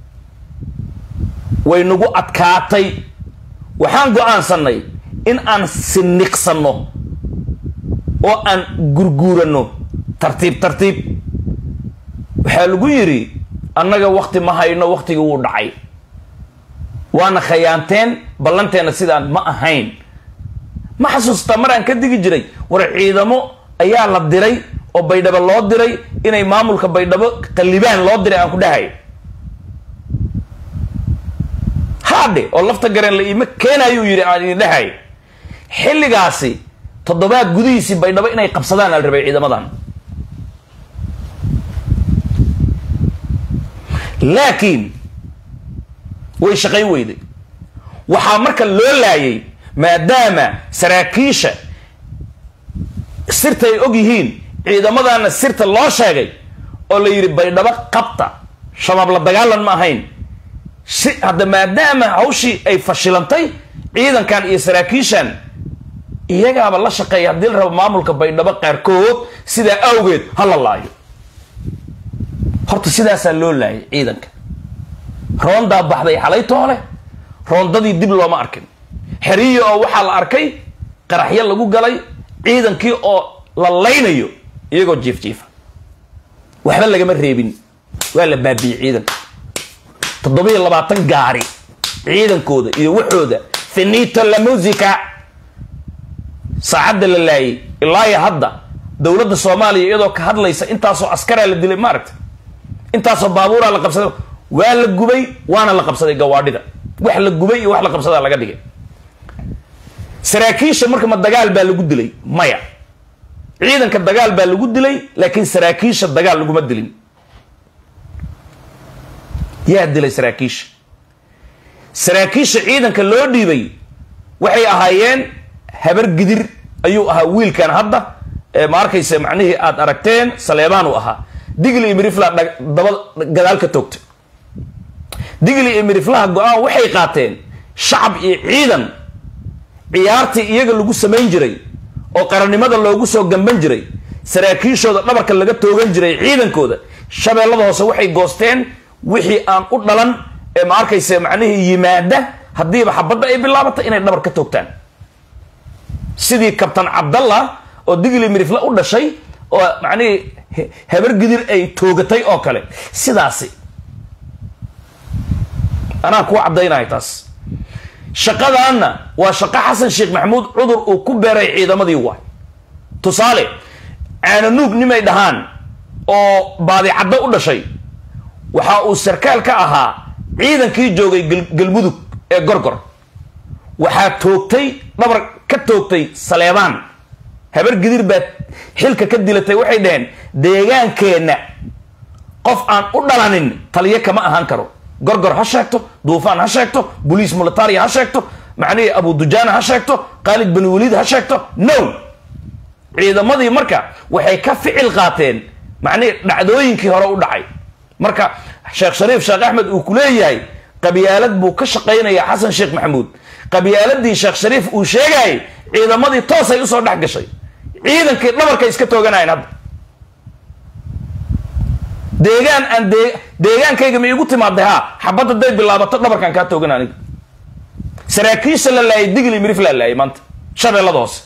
way nagu adkaatay waxaan go-aansanay in aan siniqsanno oo aan gurguuranno tartiib tartiib waxaa lagu yidhi annaga wakti ma hayno waktigii wuu dhacay waana khayaanteen ballanteenna sidaan ma ahayn ma xasuustaa maraan ka digi jiray war ciidamo ayaa la diray oo baydhabo loo diray inay maamulka baydhabo qallibaan loo diray aan ku dhahay haadhe oo lafta gareen la iima keenayuu yidhi aan idin dhahay xilligaasi toddobaad gudihiisii baydhabo inay qabsadaan al rabay ciidamadan laakiin way shaqayn weyday waxaa marka loo laayay maadaama saraakiisha sirta ay og yihiin ciidamadana sirta loo sheegay oo la yidhi baydhabo qabta shabaab la dagaalan ma ahayn si hadda maadaama hawshii ay fashilantay ciidankan iyo saraakiishan iyagaaba la shaqeeya haddii la rabo maamulka baydhabo qaarkood sidaa awgeed ha la laayo horta sidaasaa loo laayay ciidanka roondaa baxday xalay toole roondadii dib looma arkin xeriyo oo waxaa la arkay qaraxyo lagu galay ciidankii oo la laynayo iyagoo jiif jiifa waxba lagama reebin waa la baabiiyey ciidanka toddobiyo labaatan gaari ciidankooda iyo waxooda finito la musica saacadda la laayay ilaa iyo hadda dowladda soomaaliya iyadoo ka hadlaysa intaasoo askaraa la dilay maaragta intaasoo baabuuraa la qabsaday waa la gubay waana la qabsaday gawaadhida wax la gubay iyo wax la qabsadaa laga dhigay saraakiisha marka ma dagaal baa lagu dilay maya ciidanka dagaal baa lagu dilay laakiin saraakiisha dagaal laguma dilin yaa dilay saraakiisha saraakiisha ciidanka loo dhiibay waxay ahaayeen habar gidir ayuu ahaa wiilkan hadda ma arkaysa macnihii aad aragteen saleebaan uu ahaa digli iyo mirifla daba gadaal ka toogtay digli iyo miriflaha go-aan waxay qaateen shacab iyo ciidan ciyaartii iyaga lagu samayn jiray oo qarannimada loogu soo gamban jiray saraakiishooda dhabarka laga toogan jiray ciidankooda shabeellada hoose waxay goosteen wixii aan u dhalan ee ma arkaysa macnihii yimaada haddiiba xabadda ay bilaabato inay dhabar ka toogtaan sidii kabtan cabdallah oo digli mirifle u dhashay oo macnihii habar gidir ay toogatay oo kale sidaasi anaa kuwa caddaynaya taas shaqadaanna waa shaqo xasan sheekh maxamuud cudur uu ku beeray ciidamadii waay tusaale caananuug nimay dhahaan oo baadicaddo u dhashay waxa uu sarkaal ka ahaa ciidankii joogay galmudug ee gorgor waxaa toogtay dhabar ka toogtay saleebaan habar gidir baad xilka ka dilatay waxay dhaheen deegaankeenna qof aan u dhalanin taliyo kama ahaan karo gorgor ha sheegto duufaan ha sheegto boliis militaria ha sheegto macnihii abudujaana ha sheegto khaalid bani waliid ha sheegto no ciidamadii marka waxay ka ficil qaateen macnihii dhacdooyinkii hore u dhacay marka sheekh shariif sheekh axmed uu ku leeyahay qabyaalad buu ka shaqaynaya xasan sheekh maxamuud qabyaaladii sheekh shariif uu sheegayay ciidamadii toosay usoo dhex gashay ciidankii dhabarkay iska tooganayen hadda deegaan aan dee deegaankayga ma iigu timaaday ha xabadda day bilaabato dhabarkaan kaa toogan aniga saraakiisha la laayay digli mirif la laayay maanta shabeellada hoose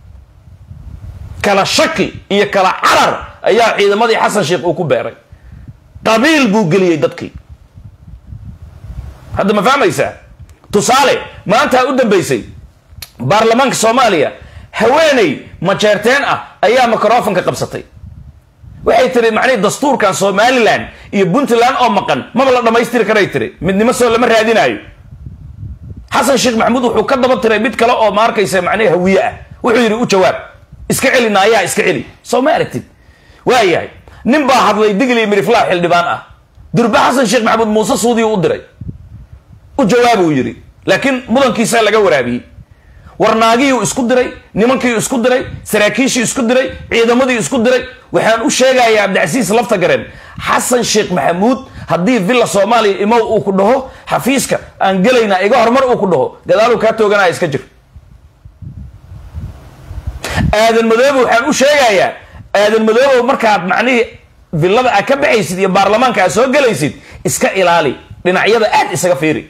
kala shaki iyo kala carar ayaa ciidamadii xasan sheekh uu ku beeray qabiil buu geliyey dadkii hadda ma fahmaysaa tusaale maanta u dambaysay baarlamaanka soomaaliya haweeney majeerteen ah ayaa microfonka qabsatay waxay tiri macnihi dastuurkan somalilan iyo puntland oo maqan maba la dhammaystiri karay tiri midnimo soo lama raadinaayo xasan sheekh maxamuud wuxuu ka daba tiray mid kale oo ma arkaysa macnihi hawiye ah wuxuu yidhi u jawaab iska celi naayaa iska celi soo ma aragtid waayahay nin baa hadlay digli miriflaa xildhibaan ah durbe xasan sheekh maxamuud muuse suudiyu u diray u jawaabuu yidhi laakiin mudankiisaa laga waraabiyey warnaagiiuu isku diray nimankiiu isku diray saraakiishii isku diray ciidamadii isku diray waxaan u sheegayaa cabdicasiis lafta gareen xasan sheekh maxamuud haddii villa soomaaliya imow uu ku dhaho xafiiska aan gelaynaa iga horumar uu ku dhaho gadaaluu kaa tooganaya iska jir aadan madoobe waxaan u sheegayaa aadan madoobow markaad macnihii villada aad ka baxaysid iyo baarlamaanka aad soo gelaysid iska ilaali dhinacyada aad isaga fiiri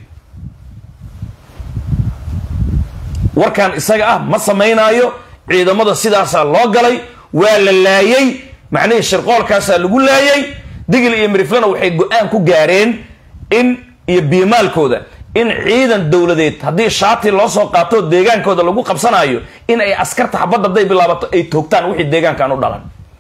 warkan isaga ah ma samaynaayo ciidamada sidaasaa loo galay waa la laayay macnihii shirqoolkaasaa lagu laayay digil iyo miriflana waxay go-aan ku gaareen in iyo biimaalkooda in ciidan dowladeed haddii shaati loo soo qaato deegaankooda lagu qabsanayo in ay askarta xabadda hadday bilaabato ay toogtaan wixii deegaankan u dhalan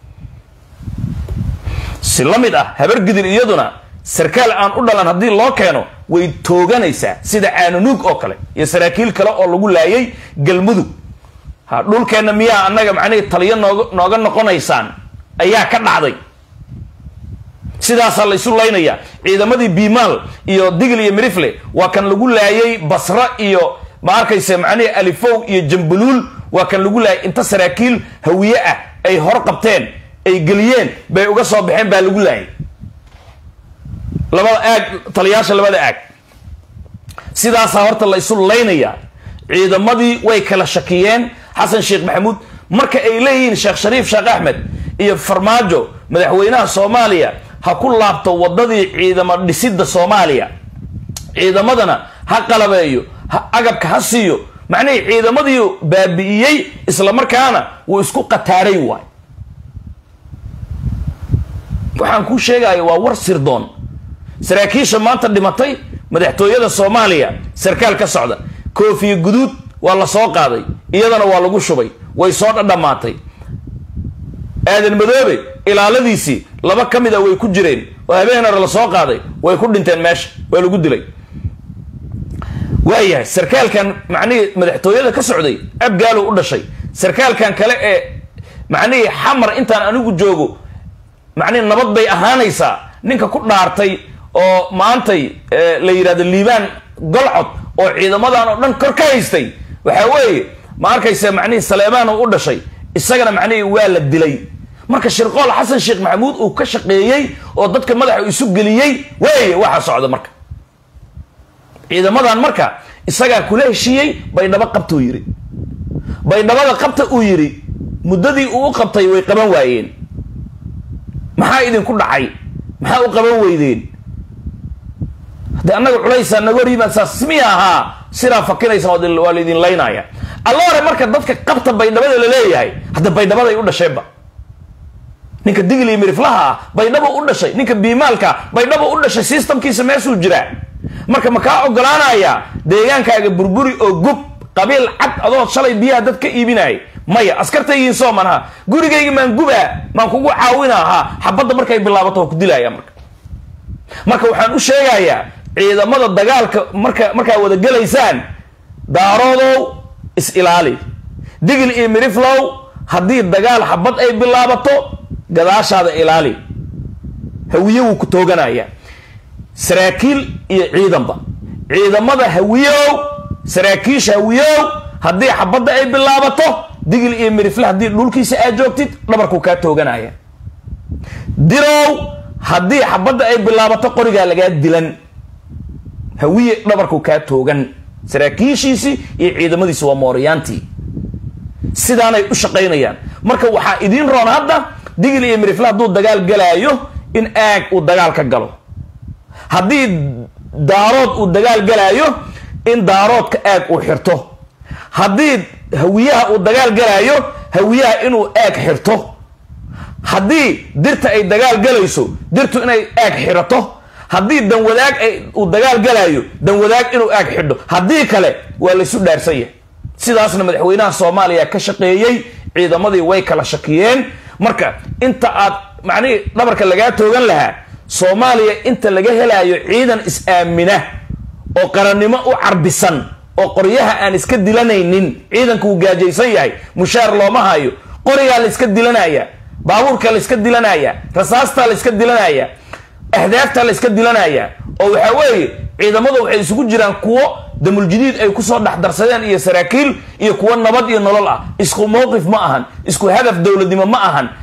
si la mid ah habargidir iyaduna sarkaal aan u dhalan haddii loo keeno way tooganaysaa sida caanunuug oo kale iyo saraakiil kale oo lagu laayay galmudug ha dhulkeenna miyaa annaga macnihii taliyo nooga nooga noqonaysaan ayaa ka dhacday sidaasaa la isu laynayaa ciidamadii biimaal iyo digl iyo mirifle waa kan lagu laayay basra iyo ma arkayse macnihii alifow iyo jambuluul waa kan lagu laayay inta saraakiil hawiye ah ay hor qabteen ay geliyeen bay uga soo baxeen baa lagu laayay labada aag taliyaasha labada aag sidaasaa horta la isu laynayaa ciidamadii way kala shakiyeen xasan sheekh maxamuud marka ay leeyihiin sheekh shariif sheekh axmed iyo farmaajo madaxweynaha soomaaliya ha ku laabto wadadii ciidamo dhisidda soomaaliya ciidamadana ha qalabeeyo ha agabka ha siiyo macnihii ciidamadii baabi'iyey isla markaana wuu isku qataaray waay waxaan kuu sheegaya waa war sirdoon saraakiisha maanta dhimatay madaxtooyada soomaaliya sarkaal ka socda koofiya guduud waa la soo qaaday iyadana waa lagu shubay way soo dhadhamaatay aadan madoobe ilaaladiisii laba ka mid a way ku jireen oo habeen hore la soo qaaday way ku dhinteen meesha waa lagu dilay waayahay sarkaalkan macnihii madaxtooyada ka socday abgaalow u dhashay sarkaalkan kale ee macnihii xamar intaan anigu joogo macnihi nabad bay ahaanaysaa ninka ku dhaartay oo maantay la yidhahdo liibaan golcod oo ciidamadan oo dhan kor ka haystay waxaa weeye ma arkaysa macnihii saleemaan u dhashay isagana macnihii waa la dilay marka shirqool xasan sheekh maxamuud uu ka shaqeeyey oo dadka madaxa isu geliyey weeye waxa socda marka ciidamadan marka isagaa kula heshiiyey baydhabo qabta uu yidhi baydhabada qabta uu yidhi muddadii uu u qabtay way qaban waayeen maxaa idinku dhacay maxaa u qaban weydeen haddii annaga culaysaa naga hor yimaad saas miya ahaa sidaa fakinaysaan waa laydin laynaya alla hore marka dadka qabta baydhabada la leeyahay hadda baydhabaday u dhasheenba ninka digli miriflaha ah baydhabo u dhashay ninka biimaalka baydhabo u dhashay systemkiisa meeshuu jiraa marka ma kaa ogolaanaya deegaankaaga burburi oo gub qabiil cad adood shalay biyaha dad ka iibinaya maya askartaygiin soo manaha gurigayga maan gubaa maan kugu caawina ahaa xabadda markay bilaabato waa ku dilaya marka marka waxaan u sheegayaa ciidamada dagaalka marka markaa wada gelaysaan daaroodow is ilaali digil iyo miriflow haddii dagaal xabad ay bilaabato gadaashaada ilaali hawiye wuu ku tooganaya saraakiil iyo ciidanba ciidamada hawiyow saraakiisha hawiyow haddii xabadda ay bilaabato digil iyo mirifle haddii dhulkiisa aad joogtid dhabarkuu kaa tooganaya dirow haddii xabadda ay bilaabato qorigaa lagaa dilan hawiye dhabarkuu kaa toogan saraakiishiisii iyo ciidamadiisi waa mooriyaantii sidaanay u shaqaynayaan marka waxaa idiin roon hadda digil iyo mirifle hadduu dagaal galaayo in aag uu dagaal ka galo haddii daarood uu dagaal galaayo in daaroodka aag uu xirto haddii hawiyaha uu dagaal galaayo hawiyaha inuu aag xirto haddii dirta ay dagaal galayso dirtu inay aag xirato haddii danwadaag uu dagaal galaayo danwadaag inuu aag xidho haddii kale waa laysu dhaarsan yahay sidaasna madaxweynaha soomaaliya ka shaqeeyey ciidamadii way kala shakiyeen marka inta aad macnihii dhabarka lagaa toogan lahaa soomaaliya inta laga helaayo ciidan is-aamina oo qarannimo u carbisan oo qoryaha aan iska dilanaynin ciidanka uu gaajaysan yahay mushaar looma hayo qorigaa la iska dilanaya baabuurka la iska dilanaya rasaastaa la iska dilanaya ahdaaftaa la iska dilanaya oo waxaa weeye ciidamadu waxay isugu jiraan kuwo damuljadiid ay kusoo dhexdarsadeen iyo saraakiil iyo kuwo nabad iyo nolol ah isku mowqif ma ahan isku hadaf dowladnimo ma ahan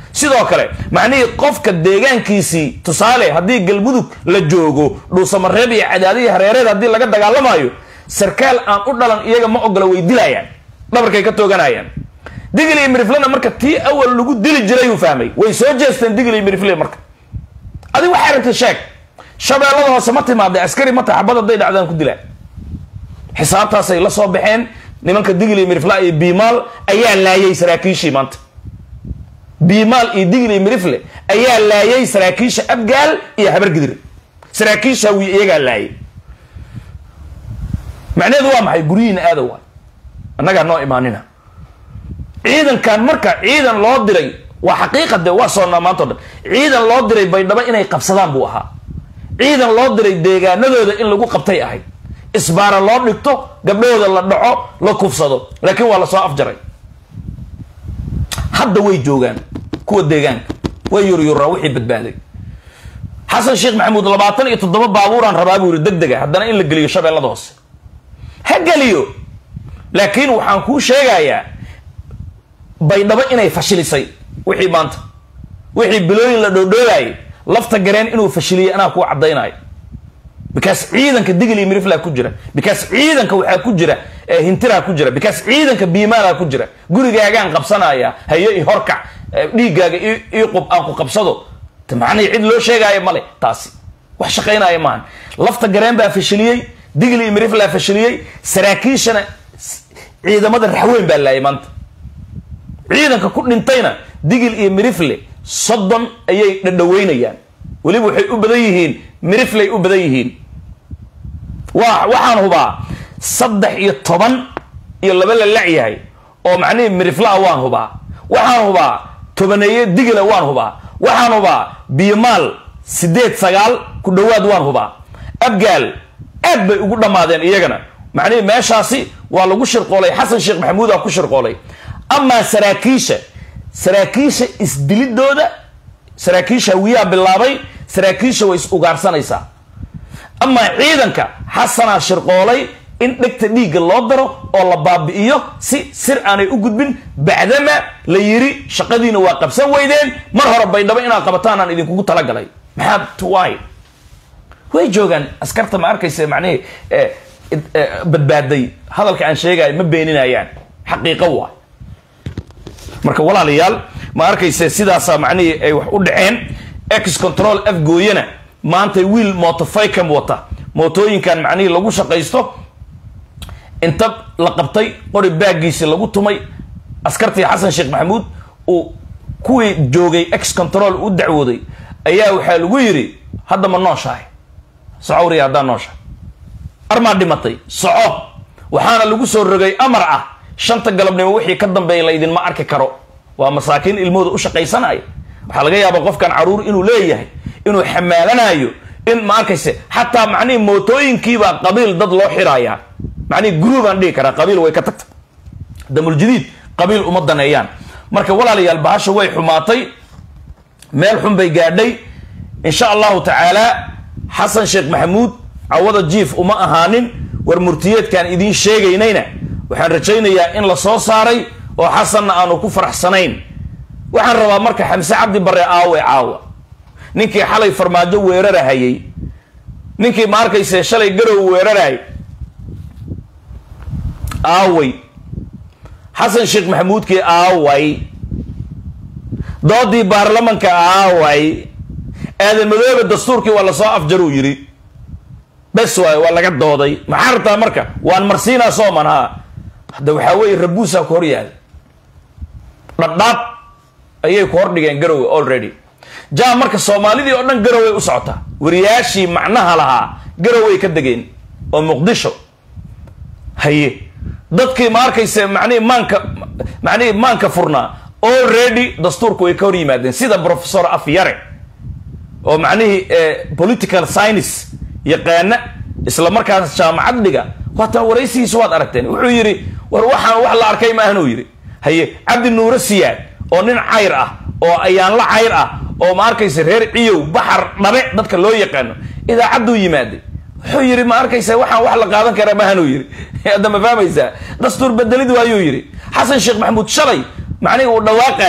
sidoo kale macnihii qofka deegaankiisii tusaale haddii galmudug la joogo dhuusamareeb iyo cadaadihi hareereed haddii laga dagaalamayo sarkaal aan u dhalan iyaga ma ogola way dilayaan dhabarkay ka tooganayaan digil iyo miriflena marka tii awal lagu dili jiray uu fahmay way soo jeesteen digil iyo mirifle marka adig waxay rabtay sheeg shabeellada hoose ma timaaday askari ma taxabad hadday dhacdaan ku dilaa xisaabtaasay la soo baxeen nimanka digil iyo mirifla iyo biimaal ayaa laayay saraakiishii maanta biimaal iyo digil iyo mirifle ayaa laayay saraakiisha abgaal iyo habargidir saraakiisha wi iyagaa laayay macnaheedu waa maxay guryihiina aada waay annagaa noo imaanina ciidankan marka ciidan loo diray waa xaqiiqa de waa soonnaa maanta o dhan ciidan loo diray baydhabo inay qabsadaan buu ahaa ciidan loo diray deegaanadooda in lagu qabtay ahayd isbaara loo dhigto gabdhahooda la dhaco la kufsado laakiin waa lasoo afjaray hadda way joogaan kuwa deegaanka way yuryuraa wixii badbaaday xasan sheekh maxamuud labaatan iyo toddoba baabuuraan rabaa buu yiri deg dega haddana in la geliyo shabeellada hoose ha geliyo laakiin waxaan kuu sheegayaa baydhabo inay fashilisay wixii maanta wixii bilooyin la dhoodhoobayay lafta gareen inuu fashiliyey anaa kuu caddaynayo because ciidanka digil iyo miriflaa ku jira because ciidanka waxaa ku jira hintiraa ku jira because ciidanka biimaalaa ku jira gurigaagaan qabsanaya hayo i horkac dhiiggaaga ii qub aan ku qabsado macnihii cid loo sheegaayo male taasi wax shaqaynaya maahan lafta gareen baa fashiliyey digil iyo miriflaa fashiliyey saraakiishana ciidamada raxweyn baa laayay maanta ciidanka ku dhintayna digil iyo mirifle soddon ayay dhadhaweynayaan weliba waxay u badan yihiin mirifley u badan yihiin wa waxaan hubaa saddex iyo toban iyo laba la lacyahay oo macnihii miriflaa waan hubaa waxaan hubaa tobaneeye digila waan hubaa waxaan hubaa biyomaal sideed sagaal ku dhowaad waan hubaa abgaal aad bay ugu dhammaadeen iyagana macnihii meeshaasi waa lagu shirqoolay xasan sheekh maxamuudaa ku shirqoolay amaa saraakiisha saraakiisha isdilidooda saraakiisha wiyaa bilaabay saraakiisha way is ugaarsanaysaa amaa ciidanka xasanaa shirqoolay in dhegta dhiigga loo daro oo la baabi'iyo si sir aanay u gudbin bacdama la yiri shaqadiina waa qabsan weydeen mar hore baydhabo inaad qabataan aan idinkugu talagalay maxaa twy way joogaan askarta ma arkaysa macnihii badbaaday hadalka aan sheegayo ma beeninayaan xaqiiqo waay marka walaalayaal ma arkayse sidaasaa macnihii ay wax u dhaceen ex control f gooyana maanta wiil motoficam wata mootooyinkan macnihii lagu shaqaysto inta la qabtay qori baagiisi lagu tumay askartii xasan sheekh maxamuud uu kuwii joogay ex control u dacwooday ayaa waxaa lagu yidhi hadda ma nooshahay socowriya haddaa nooshahay armaa dhimatay soco waxaana lagu soo rogay amar ah shanta galabnimo wixii ka dambeeya laydinma arki karo waa masaakiin ilmahooda u shaqaysanaya waxaa laga yaabaa qofkan caruur inuu leeyahay inuu xamaalanayo in ma arkayse xataa macnihii mootooyinkiibaa qabiil dad loo xirayaa macnihii gruubaan dhihi karaa qabiil way ka tagta damuljadiid qabiil uma daneeyaan marka walaalayaal bahasha way xumaatay meel xun bay gaadhay insha allahu tacaala xasan sheekh maxamuud cawada jiif uma ahaanin war murtiyeedkaan idiin sheegaynayna waxaan rajaynayaa in la soo saaray oo xasanna aanu ku faraxsanayn waxaan rabaa marka xamse cabdi bare aawe caawa ninkii xalay farmaajo weerarahayay ninkii ma arkayse shalay garow weerarahay aaway xasan sheekh maxamuudkii aaway doodii baarlamanka aaway aadan madoobe dastuurkii waa lasoo afjaruu yidhi bes waay waa laga dooday maxaa rabtaa marka waan marsiinaa sooman haa hadda waxaa weeye rabuusaa ku hor yaala dhadhaab ayay ku hordhigeen garowe already ja marka soomaalidii oo dhan garoway u socotaa wariyaashii macnaha lahaa garoway ka degeen oo muqdisho haye dadkii ma arkayse macnihii maanka macnihii maanka furnaa already dastuurku way ka hor yimaadeen sida professor afyare oo macnihii political science yaqaana isla markaas jaamacad dhiga waatan waraysigiisa waad aragteen wuxuu yidhi war waxaan wax la arkay ma ahanuu yidhi haye cabdi nuure siyaad oo nin cayr ah oo ayaanla cayr ah oo ma arkaysa reer ciyow baxar dhabe dadka loo yaqaano idaacadduu yimaaday wuxuu yidhi ma arkaysa waxaan wax la qaadan karaa maahanuu yidhi hadda ma fahmaysaa dastuur bedelid waayuu yidhi xasan sheekh maxamuud shalay macnihi uu dhawaaqaayay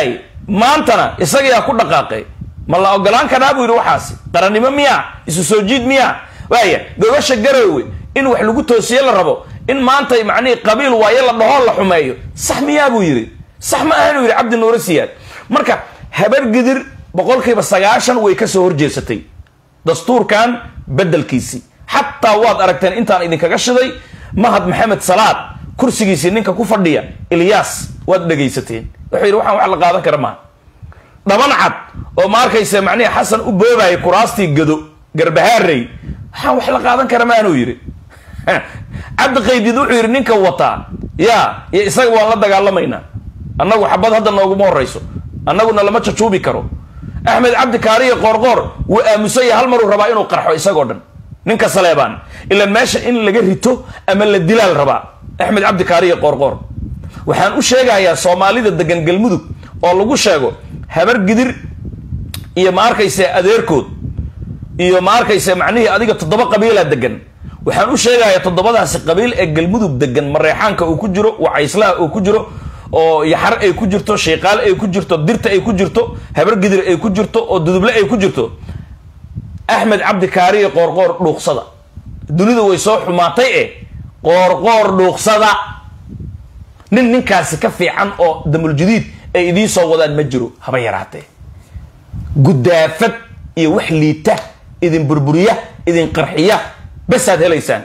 maantana isagiyaa ku dhaqaaqay ma la ogolaan karaa buu yidhi waxaasi qarannimo miyaa isu soo jiid miyaa waaya gobasha garoowe in wax lagu toosiye la rabo in maanta macnihii qabiil waaye la dhaho la xumeeyo sax miyaa buu yidhi sax ma ahanuu yidhi cabdi nuure siyaad marka habar gidir boqolkiiba sagaashan way ka soo horjeesatay dastuurkan beddelkiisii xataa waad aragteen intaan idinkaga shiday mahad maxamed salaad kursigiisii ninka ku fadhiya ilyaas waad dhegaysateen wuxuu yidhi waxaan wax la qaadan kara maaha dhaban cad oo ma arkaysa macnihi xasan u boobaya kuraastii gado garbahaarey waxaan wax la qaadan kara maanuu yidhi cabdi qaydid wuxuu yidhi ninka wataa ya iyo isaga waan la dagaalamaynaa annagu xabad hadda nooguma horayso annaguna lama jajuubi karo axmed cabdi kaariyo qoorqoor wuu aamusanya hal maruu rabaa inuu qarxo isagoo dhan ninka saleebaan ilan meesha in laga rito ama la dilaal rabaa axmed cabdi kaariyo qoorqoor waxaan u sheegayaa soomaalida degan galmudug oo lagu sheego habar gidir iyo ma arkayse adeerkood iyo ma arkayse macnihii adiga toddoba qabiila degan waxaan u sheegayaa toddobadaasi qabiil ee galmudug degan mareexaanka uu ku jiro wacayslaha uu ku jiro oo yaxar ay ku jirto shiiqaal ay ku jirto dirta ay ku jirto habar gidir ay ku jirto oo duduble ay ku jirto axmed cabdi kaariyo qoorqoor dhuuqsada dunida way soo xumaatay e qoorqoor dhuuqsada nin ninkaasi ka fiican oo damuljadiid ay idiin soo wadaan ma jiro haba yaraatee guddaafad iyo wax liita idin burburiya idin qarxiya basaad helaysaan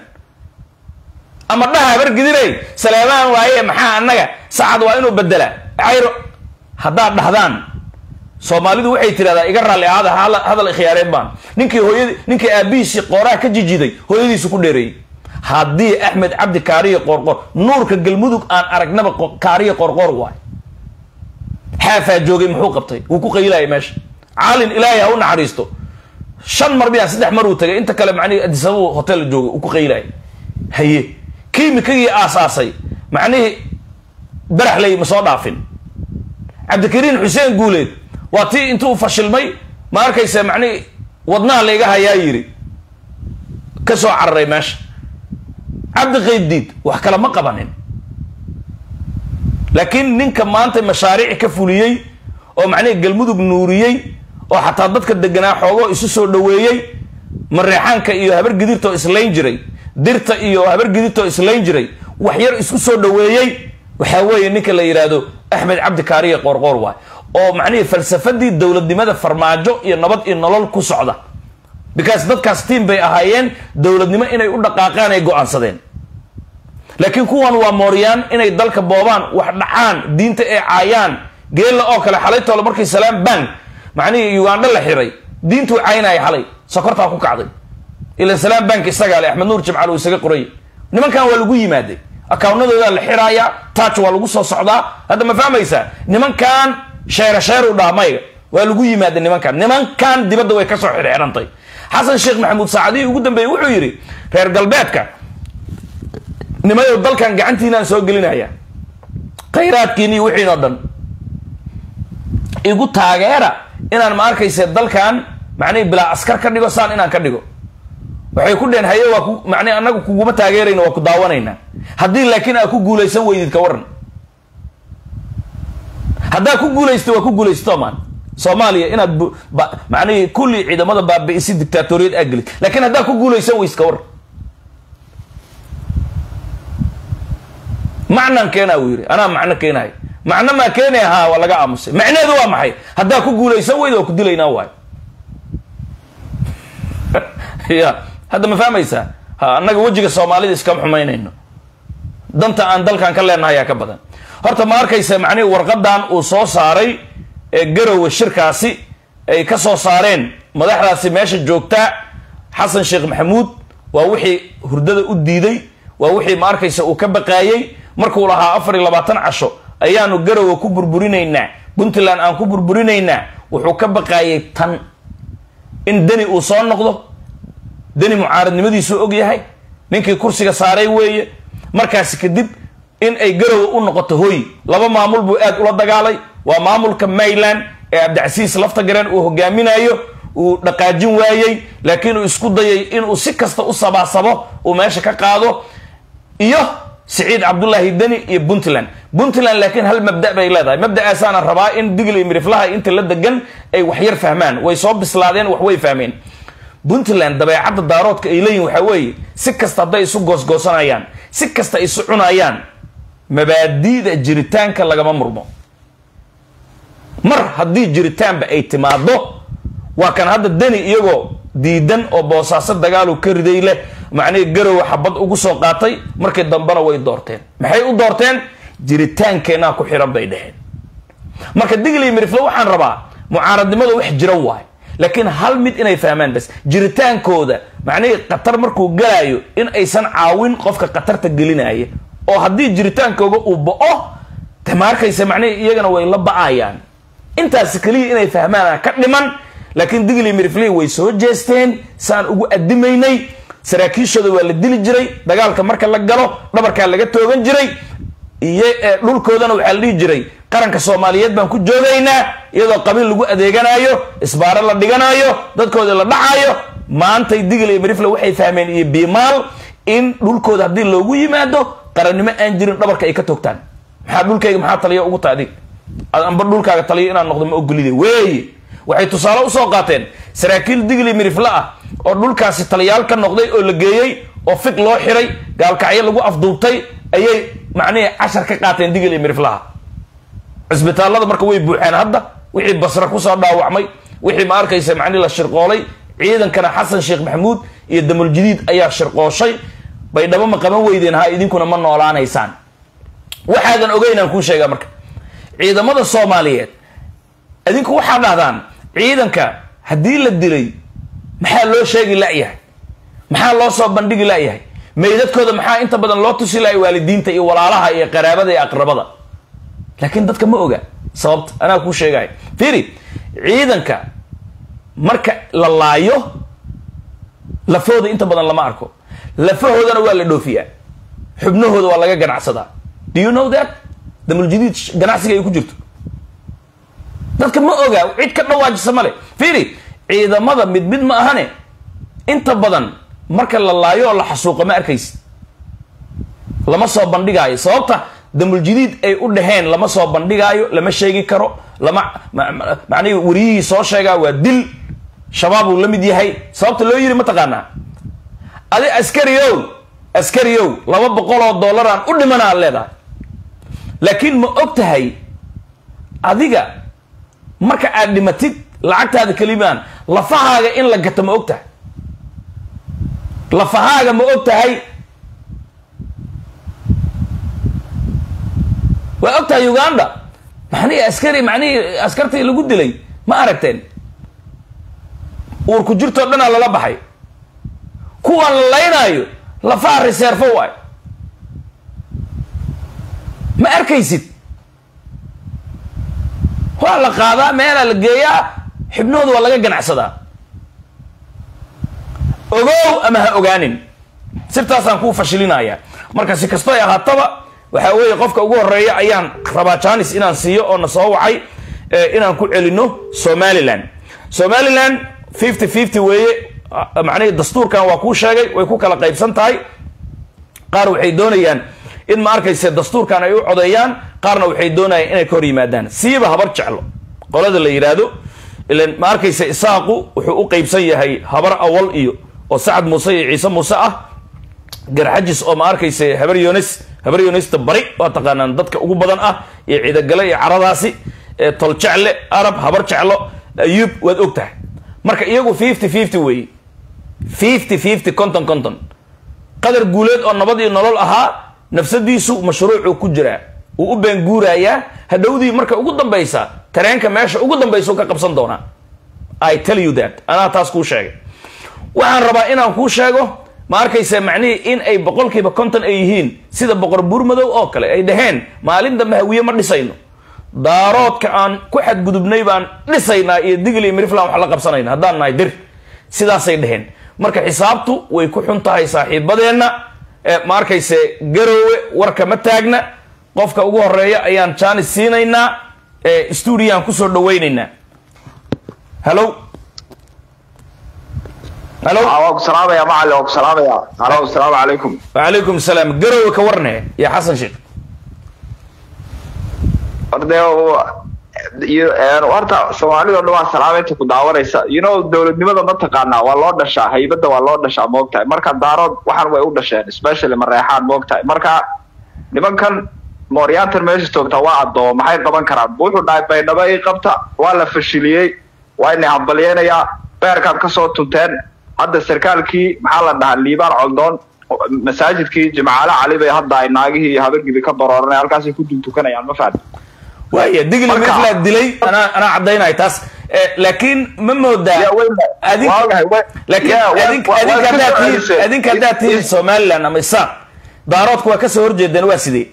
ama dhaha habar gidirey saleebaan waaye maxaa annaga sacad waa inuu bedelaa cayro haddaad dhahdaan soomaalidu waxay tidhahdaa iga raalli ahaada hadal ikhyaareed baan ninkii hooyad ninkii aabihiisii qooraha ka jijiday hooyadiisu ku dheereeyey haddii axmed cabdi kaariyo qoorqoor nuurka galmudug aan aragnaba kaariyo qoorqoor waay xaafaa joogay muxuu qabtay wuu ku qaylaayay meesha caalin ilaahay ha u naxariisto shan mar miyaa saddex mar uu tagay inta kale macnihii adisabuu hotel joogay uu ku qaylaayay haye kiimikagii aasaasay macnihii baraxley ma soo dhaafin cabdikariin xuseen guuleed waa tii intuu fashilmay ma arkaysa macnihii wadnaha layga hayaa yidhi ka soo cararay meesha cabdi qaybdiid wax kale ma qabanin laakiin ninka maanta mashaariic ka fuliyey oo macnihii galmudug nuuriyey oo xataa dadka deganaa xoogoo isu soo dhoweeyey mareexaanka iyo habar gidirtoo islayn jiray dirta iyo habar gidirtoo islayn jiray wax yar isku soo dhoweeyey waxaa weeye ninka la yidhaahdo axmed cabdi kaariye qoorqoor waay oo macnihii falsafadii dowladnimada farmaajo iyo nabad iyo nolol ku socda because dadkaas tiim bay ahaayeen dowladnimo inay u dhaqaaqaan ay go-aansadeen laakiin kuwan waa mooryaan inay dalka boobaan wax dhacaan diinta ee caayaan geella oo kale xalaytoole markii salaam bank macnihii ugandho la xiray diintuu caynaya xalay sokortaa ku kacday ilan salaam bank isagaa le axmed nuur jimcaal uu isaga qorayay nimankan waa lagu yimaaday akaawnadoodaa la xiraaya taaj waa lagu soo socdaa hadda ma fahmaysaa nimankan sheere sheer u dhaha mayga waa lagu yimaaday nimankan nimankan dibadda way kasoo xirxirantay xasan sheekh maxamuud saacadihii ugu dambeeyey wuxuu yidhi reer galbeedka nimayow dalkan gacantiinaan soo gelinaya khayraadkiin iyo wixiin oo dhan igu taageera inaan ma arkayse dalkan macnihi bilaa askar ka dhigo saan inaan ka dhigo waxay ku dheheen haye waa ku macnihi annagu kuguma taageerayna waa ku daawanaynaa haddii laakiin aad ku guulaysan weydid ka waran haddaad ku guulaysto waa ku guulaysto maan soomaaliya inaad macnihii kulli ciidamada baabi'isi dictaatoriyad aa gelid laakiin haddaad ku guulaysan weys ka waran macnaan keenaa uu yidhi anaa macno keenahay macno maa keenaya haa waa laga aamusay macneedu waa maxay haddaa ku guulaysan weyda waa ku dilaynaa waayo ya hadda ma fahmaysaa ha annaga wejiga soomaalida iskama xumaynayno danta aan dalkan ka leenahay ayaa ka badan horta ma arkaysa macnihi warqadan uu soo saaray ee garowe shirkaasi ay ka soo saareen madaxdaasi meesha joogtaa xasan sheekh maxamuud waa wixii hurdada u diiday waa wixii ma arkaysa uu ka baqaayey markuu lahaa afar iyo labaatan casho ayaanu garowe ku burburinaynaa puntland aan ku burburinaynaa wuxuu ka baqaayay tan in deni uu soo noqdo deni mucaaradnimadiisuu og yahay ninkii kursiga saaray weeye markaasi kadib in ay garowe u noqoto hoy laba maamul buu aad ula dagaalay waa maamulka mayland ee cabdicasiis lafta gareen uu hogaaminayo uu dhaqaajin waayey laakiin uu isku dayay inuu si kasta u sabaasabo uu meesha ka qaado iyo siciid cabdulaahi deni iyo puntland puntland laakiin hal mabda bay leedahay mabda'aasaana rabaa in digli miriflaha inta la degan ay waxyar fahmaan way soo bislaadeen wax way fahmeen puntland dabeecadda daaroodka ay leeyihin waxaa weeye si kasta hadday isu goosgoosanayaan si kasta isu cunayaan mabaadi'da jiritaanka lagama murmo mar haddii jiritaanba ay timaado waa kan hadda deni iyagoo diidan oo boosaaso dagaalu ka riday leh macnihii garowa xabad ugu soo qaatay markii dambena way doorteen maxay u doorteen jiritaankeenaa ku xiran bay dheheen marka digli mirifle waxaan rabaa mucaaradnimada wax jira waay laakiin hal mid inay fahmaan bas jiritaankooda macnihii khatar markuu galaayo in aysan caawin qofka khatarta gelinaya oo haddii jiritaankooga uu bo-o de ma arkaysa macnihii iyagana way la ba-ayaan intaas keliya inay fahmaan ka dhiman laakiin digli mirifley way soo jeesteen saan ugu adimaynay saraakiishooda waa la dili jiray dagaalka marka la galo dhabarkaa laga toogan jiray iyo dhulkoodana waxaa la dhihi jiray qaranka soomaaliyeed baan ku joogaynaa iyadoo qabiil lagu adeeganayo isbaaro la dhiganayo dadkooda la dhacayo maantay digli iyo mirifle waxay fahmeen iyo biimaal in dhulkooda haddii loogu yimaado qarannimo aan jirin dhabarka ay ka toogtaan maxaa dhulkayga maxaa taliya ugu tahay adig amba dhulkaaga taliyo inaan noqdo ma ogolide weeye waxay tusaale usoo qaateen saraakiil digli mirifle ah oo dhulkaasi taliyaal ka noqday oo la geeyey oo fig loo xiray gaalkacyo lagu afduubtay ayay macnihii cashar ka qaateen digli miriflaha cisbitaallada marka way buuxeen hadda wixii basre kusoo dhaawacmay wixii ma arkaysa macnihi la shirqoolay ciidankana xasan sheekh maxamuud iyo damuljadiid ayaa shirqooshay baydhabo ma qaban weydeen ha idinkuna ma noolaanaysaan waxaadan ogeynaan kuu sheegaa marka ciidamada soomaaliyeed idinku waxaa dhahdaan ciidanka haddii la dilay maxaa loo sheegi layahay maxaa loo soo bandhigi layahay meydadkooda maxaa inta badan loo tusi lahay waalidiinta iyo walaalaha iyo qaraabada iyo aqrabada laakiin dadka ma oga sababta anaa kuu sheegaya fiiri ciidanka marka la laayo lafahooda inta badan lama arko lafahoodana waa la dhoofiyaa xubnahooda waa laga ganacsadaa do you know that damuljadiid ganacsiga ay ku jirto dadka ma oga cid ka dhawaajisa male fiiri ciidamada mid mid ma ahane inta badan marka la laayo oo la xasuuqo ma arkaysid lama soo bandhigaayo sababta damuljadiid ay u dhaheen lama soo bandhigaayo lama sheegi karo lama macnihi wariyihii soo sheegaa waa dil shabaab uu la mid yahay sababta loo yiri mataqaanaa adi askariow askariow laba boqol oo dollaraan u dhimana ad leedahay laakiin ma og tahay adiga marka aad dhimatid lacagtaada kelimaan lafahaaga in la gato ma og tahay lafahaaga ma og tahay waa og tahay uganda macnihii askari macnihii askartii lagu dilay ma aragteen uurku jirtoo dhanaa lala baxay kuwaan la laynaayo lafaha reserfo waay ma arkaysid waa la qaadaa meelaa la geeyaa xibnahooda waa laga ganacsadaa ogow ama ha ogaanin sirtaasaan kuu fashilinaya marka si kasto ay ahaataba waxaa weeye qofka ugu horeeya ayaan rabaa janis inaan siiyo oo na soo wacay inaan ku celino somaliland somaliland fifty fifty weeye macnihii dastuurkan waa kuu sheegay way ku kala qaybsan tahay qaar waxay doonayaan in ma arkayse dastuurkan ay u codeeyaan qaarna waxay doonayaan inay ka hor yimaadaan siiba habar jeclo qolada la yidhaahdo ilan ma arkayse isaaqu wuxuu u qeybsan yahay habar awal iyo oo sacad muuse iyo ciise muuse ah garxajis oo ma arkayse habar yones habar yonesta bari waa taqaanaan dadka ugu badan ah iyo ciidagale iyo caradaasi tol jecle arab habar jeclo ayuub waad og tahay marka iyagu fifty fifty weeye fifty fifty conton conton qadar guuleed oo nabad iyo nolol ahaa nafsadiisu mashruucuu ku jiraa wuu u beenguurayaa hadhowdii marka ugu dambaysa tareenka meesha ugu dambaysa ka qabsan doonaa i tell you that anaa taas kuu sheegay waxaan rabaa inaan kuu sheego ma arkaysa macnihii in ay boqolkiiba konton ay yihiin sida boqor buurmadow oo kale ay dhaheen maalin dambe hawiye ma dhisayno daaroodka aan ku xadgudubnay baan dhisaynaa iyo digli miriflan wax la qabsanayna haddaan nahay dir sidaasay dhaheen marka xisaabtu way ku xun tahay saaxiibadeenna ma arkayse garoowe warka ma taagna qofka ugu horeeya ayaan jaanis siinaynaa stuudiyaan kusoo dhawaynaynaa hallo halo waa ku salaamaya macalin waa ku salaamaya halo asalaamu calaykum wacalaykum salaam garowe ka warne iyo xasan sheekh orde iyo horta soomaalida o dhan waa salaameynta ku daawanaysa you know dowladnimada ma taqaanaa waa loo dhashaa haybadda waa loo dhashaa moogtahay marka daarood waxaan way u dhasheen especially mareexaan moogtahay marka nimankan mooryaantan meesha joogta waa addoomo maxay qaban karaan wuxuu dhahay baydhabo ii qabta waa la fashiliyey waa inay hambalyeynayaa beerkaad kasoo tunteen hadda sarkaalkii maxaa la dhahaa liibaan coldoon masaajidkii jimcaale cali bay hadda ay naagihii iyo habargidi ka barooranay halkaasay ku duntukanayaan ma fahan waaya digli Marka- mirflaa dilay anaa anaa caddaynaya taas Eh, laakiin ma moodaa Ya, way- adink waagahay, way- laakiin ya, way- adink waa- adink waa haddaad ka tihiin soo adink haddaad tihiin celisay. somaliland ama isaaq daaroodku waa kasoo horjeedeen waa sidee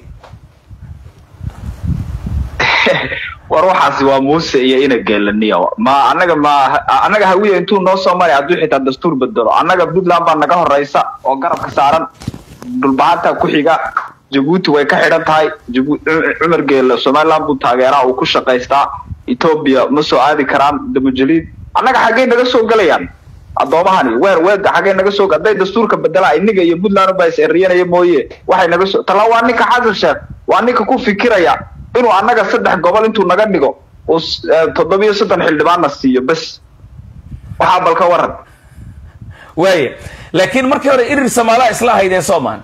war waxaasi waa muuse iyo ina geelaniya ma anaga ma anaga hawiya intuu noo soo maray hadduu xitaa dastuur bedelo annaga puntland baa naga horeysa oo garabka saaran dhulbahanta ku xiga jabuuti way ka xidhan tahay Jabu- Cu- cumar geele somaliland buu taageeraa uu ku shaqaystaa etoobiya ma soo aadi karaan damujaliid annaga xaggay naga soo gelayaan addoomahani weer weega xaggay naga soo hadday dastuurka bedelaa iniga iyo puntland baa is eriyanaya mooye waxay naga soo tala waa ninka xasan sheekh waa ninka ku fikiraya inuu annaga saddex gobol intuu naga dhigo uu s- eh, toddobiyo soddon xildhibaanna siiyo bes waxaa bal ka waran waaya laakiin markii hore irir samaalaa isla ahaydeen soomaan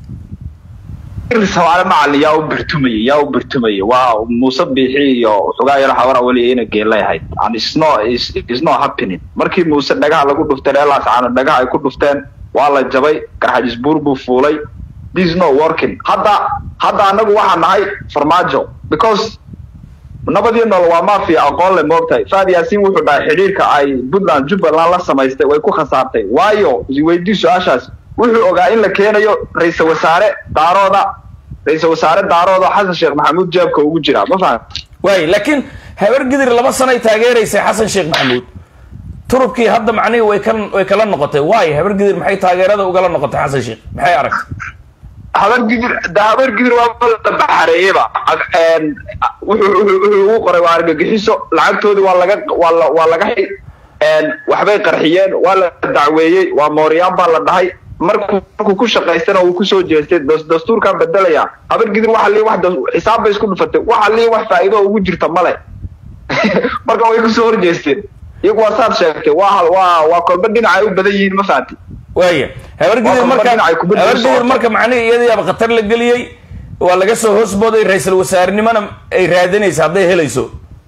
ir soomaali macalin yaa u birtumayay yaa u birtumayay waa muuse biixi iyo xogaa yaro hawara weli ina geelay ahayd and it's no it's, it's not happening markii muuse dhagaha lagu dhufteen eelaas caano dhagaha ay ku dhufteen waa la jabay garxajis buur buu fuulay this is not working hadda hadda anagu waxaa nahay farmaajo because nabadii nool waa mafia aqoon le moogtahay faad yaasiin wuxuu dhahay xidhiirka ay puntland jubbaland la samaystay way ku khasaartay waayo weydii su-aashaas wuxuu ogaa in la keenayo ra-iisal wasaare daarooda ra-iisal wasaare daarooda xasan sheekh maxamuud jeebka ugu jira ma faham waaya laakiin habar gidir laba sanay taageeraysay xasan sheekh maxamuud turubkii hadda macnihii way ka way kala noqotay waayo habar gidir maxay taageerada ugala noqotay xasan sheekh maxay aragtay habar gidir da habar gidir waa la baxareeyeba Een, wuxuu wuxuu wuxuu ugu qoray waa argagixiso lacagtoodii waa laga waa la waa laga xi een, waxbay qarxiyeen waa la dacweeyey waa mooryaan baa la dhahay markuu markuu ku shaqaystana wuu kusoo jeestay das- dastuurkan bedelaya habar gidir waxa lii wax das- xisaab bay isku dhufatay waxa lii wax faa'iido oo ugu jirta male marka way kusoo horjeesteen iyagu waa saad sheegtay waa hal- waa waa kolba dhinacay u badan yihiin ma fahanti waaya habar gidir Waa marka dhinacay kubadda habar soo gidir socota. marka macnihii iyadiiaba khatar la geliyey waa laga soo hoosbooday ra-iisul wasaarenimona ay raadinaysa hadday helayso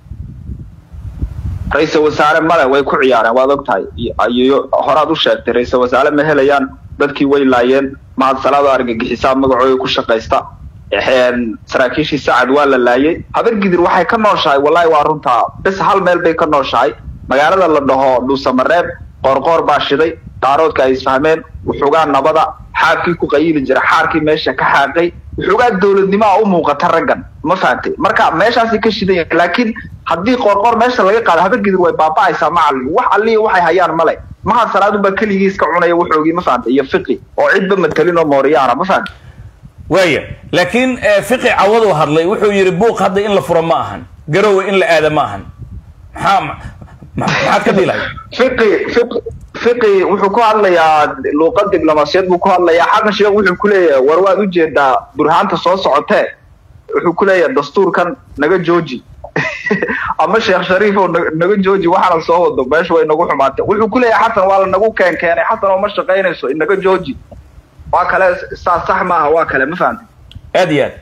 ra-iisal wasaare male way ku ciyaareen waad og tahay iyo horaad u sheegtay ra-iisal wasaare ma helayaan dadkii way laayeen mahadsalaado argagixisaa magacooda ku shaqaysta Een, saraakiishii sacad waa la laayay habar gidir waxay ka nooshahay wallahi waa runtaa bes hal meel bay ka nooshahay magaalada la dhaho dhuusamareeb qoorqoor baa shiday daaroodka ay isfahmeen wuxugaa nabada xaarkii ku qayili jira xaarkii meesha ka xaaqay wuxugaa dowladnimaa u muuqata raggan ma fahantay marka meeshaasay ka shidan yahay laakiin haddii qoorqoor meesha laga qaado habar gidir way baaba'aysaa macalin wax allihii waxay hayaan male mahad salaadunbaa keligii iska cunaya wuxoogii ma fahantay iyo fiqi oo cidba matelin oo mooriyaana ma fahantay waaya laakiin eh, fiqi cawaduu hadlay wuxuu yidhi buuq hadda in la furo ma ahan garowe in la aada ma ahan maxaa ma- ma- maxaad ka dhilahay fiqi fiqi fiqi wuxuu ku hadlayaa luuqad diblomaasiyad buu ku hadlayaa xasan sheekh wuxuu ku leeyahay war waad ujeedaa burhaanta soo socotee wuxuu ku leeyahay dastuurkan naga jooji ama sheekh shariif oo na- naga jooji waxaana soo wado meesha way nagu xumaatay wuxuu ku leeyahay xasan waa la nagu keen keenay xasan oo ma shaqaynayso inaga jooji waa kale saas sax maaha waa kale ma fahamtay aad iyo aad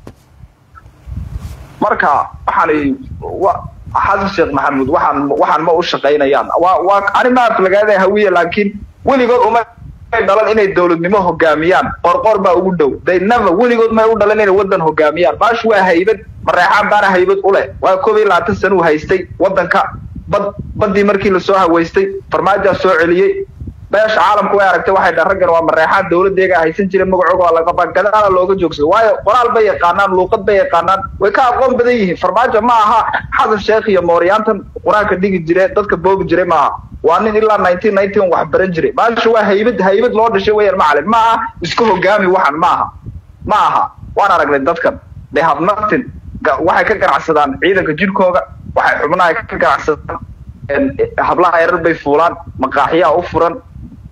marka waxaan wa xasan sheekh maxamuud waxaan waxaan ma u shaqaynayaan waa waa ani ma aflagaada hawiye laakiin weligood uma dhalan inay dowladnimo hogaamiyaan qorqor baa ugu dhow they never weligood may u dhalan inay wadan hogaamiyaan baashu waa haybad mareexaan baana haybad u leh waa koob iyo labaatan sana uu haystay wadanka bad badii markii lasoo haweystay farmaajaa soo celiyey beesha caalamku way aragtay waxay dhahan raggan waa mareexaan dowladeega haysan jiray magacooga waa laga gadaala looga joogsado waayo qoraal bay yaqaanaan luuqad bay yaqaanaan way ka aqoon badan yihiin farmaajo ma aha xasan sheekh iyo mooryaantan qur-aanka dhigi jire dadka boogi jiray ma aha waa nin ilaa nineteen nineteen wax baran jiray baasha waa haybad haybad loo dhashay weyaan macalin ma aha iska hogaami waxan ma aha ma aha waan aragnay dadkan they have nothing Ga- waxay ka ganacsadaan ciidanka jirkooga waxay xubnaha ka ganacsadaan een, hablaha yarar bay fuulaan maqaaxiyaa u furan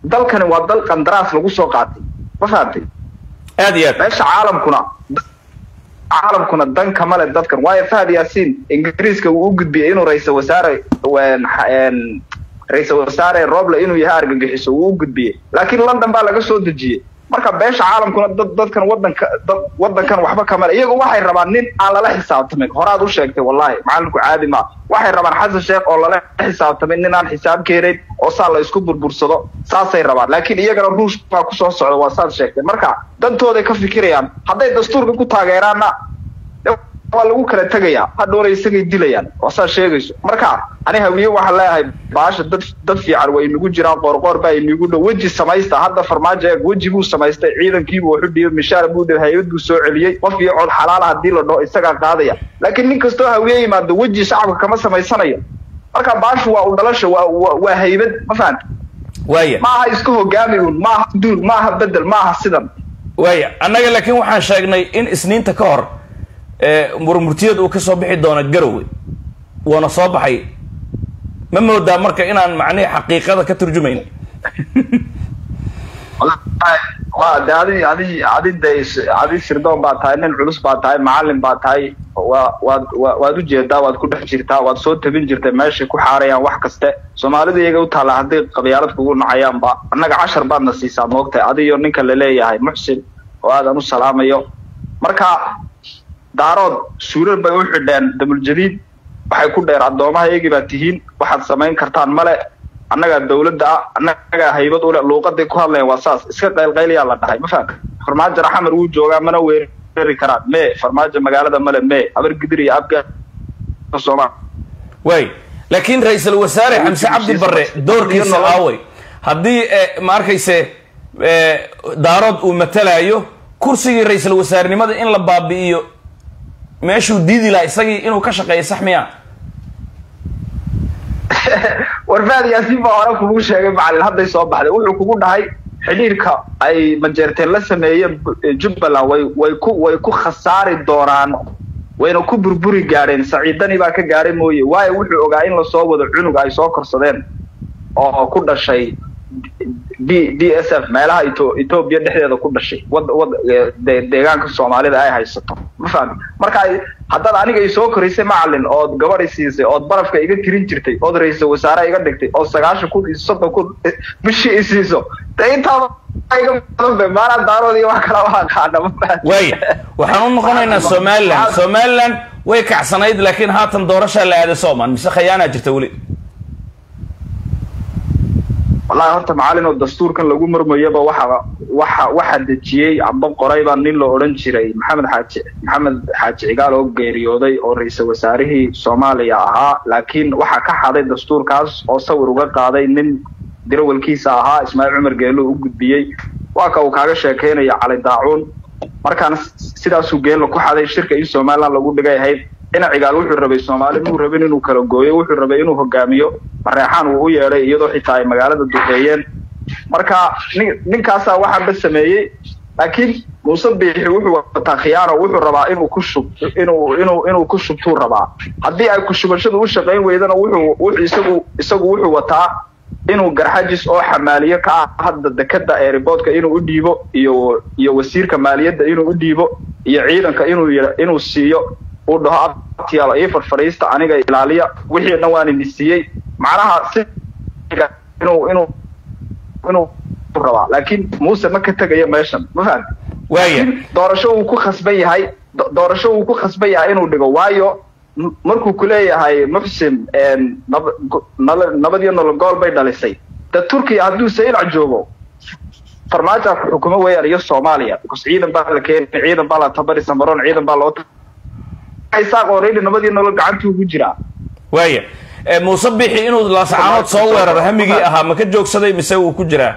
dalkani waa dal qandaraas lagu soo qaatay ma fahamtay aad iyo aad meesha caalamkuna caalamkuna dan kama le dadkan waayo fahad yaasiin ingiriiska wuu u gudbiyey inuu ra-iisal wasaare wen- een, ra-iisal wasaare roble inuu yahay argagixiso wuu u gudbiyey laakiin london baa laga soo dejiyey marka beesha caalamkuna dad dadkan wadanka dad wadankan waxba kama le iyagu waxay rabaan nin aan lala xisaabtamin horaad u sheegtay wallahi macalinku caadi ma waxay rabaan xasan sheekh oo lala xisaabtamin nin aan xisaab keenayn oo saa la isku burbursado saasay rabaan laakiin iyagana ruush baa kusoo socda waa saad sheegtay marka dantooday ka fikirayaan hadday dastuurka ku taageeraanna waa lagu kala tegayaa hadhowna isagay dilayaan waa saa sheegayso marka ani hawiye waxaan leeyahay baasha dad dad fiican way inagu jiraan qoorqoor baa inagu dhow weji samaysta hadda farmaajo eeg weji buu samaystay ciidankiibuu wuxu dhiyey mishaar buu dhibay hay-ad buu soo celiyey qof iyo cod xalaala haddii la dhaho isagaa qaadaya laakiin nin kastoo hawiye yimaado weji shacabka kama samaysanayo marka baashu waa u dhalasha waa waa waa haybad ma fahanta waaya maaha iska hogaami un maaha duul maaha bedel maaha sidan waaya annaga laakiin waxaan sheegnay in isniinta ka hor ee murmurtiyad uu ka soo bixi doono garowe wuuna soo baxay ma moodaa marka inaan macnihi xaqiiqada ka turjumayn waa de adi adi adi de adi sirdoon baa tahay nin culus baa tahay macalin baa tahay waa waad wa waad ujeedaa waad ku dhex jirtaa waad soo tabin jirtay meeshay ku xaarayaan wax kaste soomaalidu iyaga u taalla hadday qabyaalad kugu nacayaanba annaga cashar baadna siisaa moogtahay adiyo ninka laleeyahay muxsin oo aadan u salaamayo marka daarood suurar bay u xidheen damuljadiid waxay ku dheer addoomaha iyagii baa tihiin waxaad samayn kartaan male annagaa dawladda ah annagaa haybad ule luuqaday ku hadlayan waa saas iska qaylqaylayaa la dhahay ma fahamka farmaajo raxamar wuu joogaa mana weerari karaan mee farmaajo magaalada male mee habar gidir iyo abga sooma waay laakiin ra-iisul wasaare xamse cabdi barre doorkiisa aaway haddii eh, ma arkayse eh, daarood uu matalayo kursigii ra-iisul wasaarenimada in la baabi'iyo meeshuu diidi lahaa isagii inuu ka shaqeeyo sax miya warfaad yaasiin baa hore kugu sheegay macalin hadday soo baxday wuxuu kugu dhahay xidhiirka ay majeerteen la sameeyeen bu- jubbaland way way ku way ku khasaari doonaan wayna ku burburi gaadheen saciidani baa ka gaadhay mooye waayo wuxuu ogaa in lasoo wado cunug ay soo korsadeen oo ku dhashay d d s f meelaha Etho- ethoobia dhexdeeda ku dhashay wad wad eh, de- deegaanka soomaalida ay haysato ma fahmi marka ay- haddaad aniga isoo koraysay macalin ood gabadh i siisay ood barafka iga tirin jirtay ood ra-iisal wasaare iga dhigtay oo sagaashan kun iyo soddon kun eh, bishii i siiso de intaaba iga badan be maanaa daarood iyo wax kala waa qaana ma fahmi waaya waxaan u noqonaynaa somaliland somaliland way kacsanayd laakiin haatan doorashaa la aaday sooman mise khayaanaa jirta weli wallahi horta macalin oo dastuurkan lagu murmayaba waxa waxa waxa dejiyey amba qorayba nin la odhan jiray maxamed xaaji maxamed xaaji cigaal oo geeriyooday oo ra-iisal wasaarihii soomaaliya ahaa laakiin waxa ka xaday dastuurkaas oo sawir uga qaaday nin dirawalkiisa ahaa ismaaciil cumar geelo u gudbiyey waa ka uu kaaga sheekeynaya cali daacuun markaana sidaasuu geelo ku xaday shirka in somaliland lagu dhigay ahayd dhinac cigaal wuxuu rabay soomaali muu rabin inuu kala gooyo wuxuu rabay inuu hogaamiyo mareexaan uu u yeedhay iyadoo xitaa ay magaalada duqeeyeen marka nin ninkaasaa waxaanba sameeyey laakiin muuse biixi wuxuu wataa khiyaano wuxuu rabaa inuu ku shub inuu inuu inuu ku shubtuu rabaa haddii ay kushubashadu u shaqayn weydana wuxuu wuxuu isagu isagu wuxuu wataa inuu garxajis oo xamaaliye ka ah hadda dekada airportka inuu u dhiibo iyo iyo wasiirka maaliyadda inuu u dhiibo iyo ciidanka inuu yira- inuu siiyo uu dhaho abtiyaalo ii farfadhiista aniga ilaaliya wixii dhan waan ini siiyey macnaha si inuu inuu inuu rabaa laakiin muuse ma ka tegayo meeshan ma fahamti waaya laakiin doorasho uu ku khasban yahay do- doorasho uu ku khasban yahay inuu dhigo waayo m- markuu kuleeyahay muxsin een, nab- go- nala- nabad iyo nolol gool bay dhalisay de turkiya hadduu saylac joogo farmaajo ku xukumo weeyaan iyo soomaaliya because ciidan baa la keenay ciidan baa la tabari samaroon ciidan baa loo isaaq already nabad iyo nolol gacantuu ugu jiraa waaya Eh, muuse bixi inuu laasacaanood soo weeraro hamigii ahaa ma ka joogsaday mise wuu ku jiraa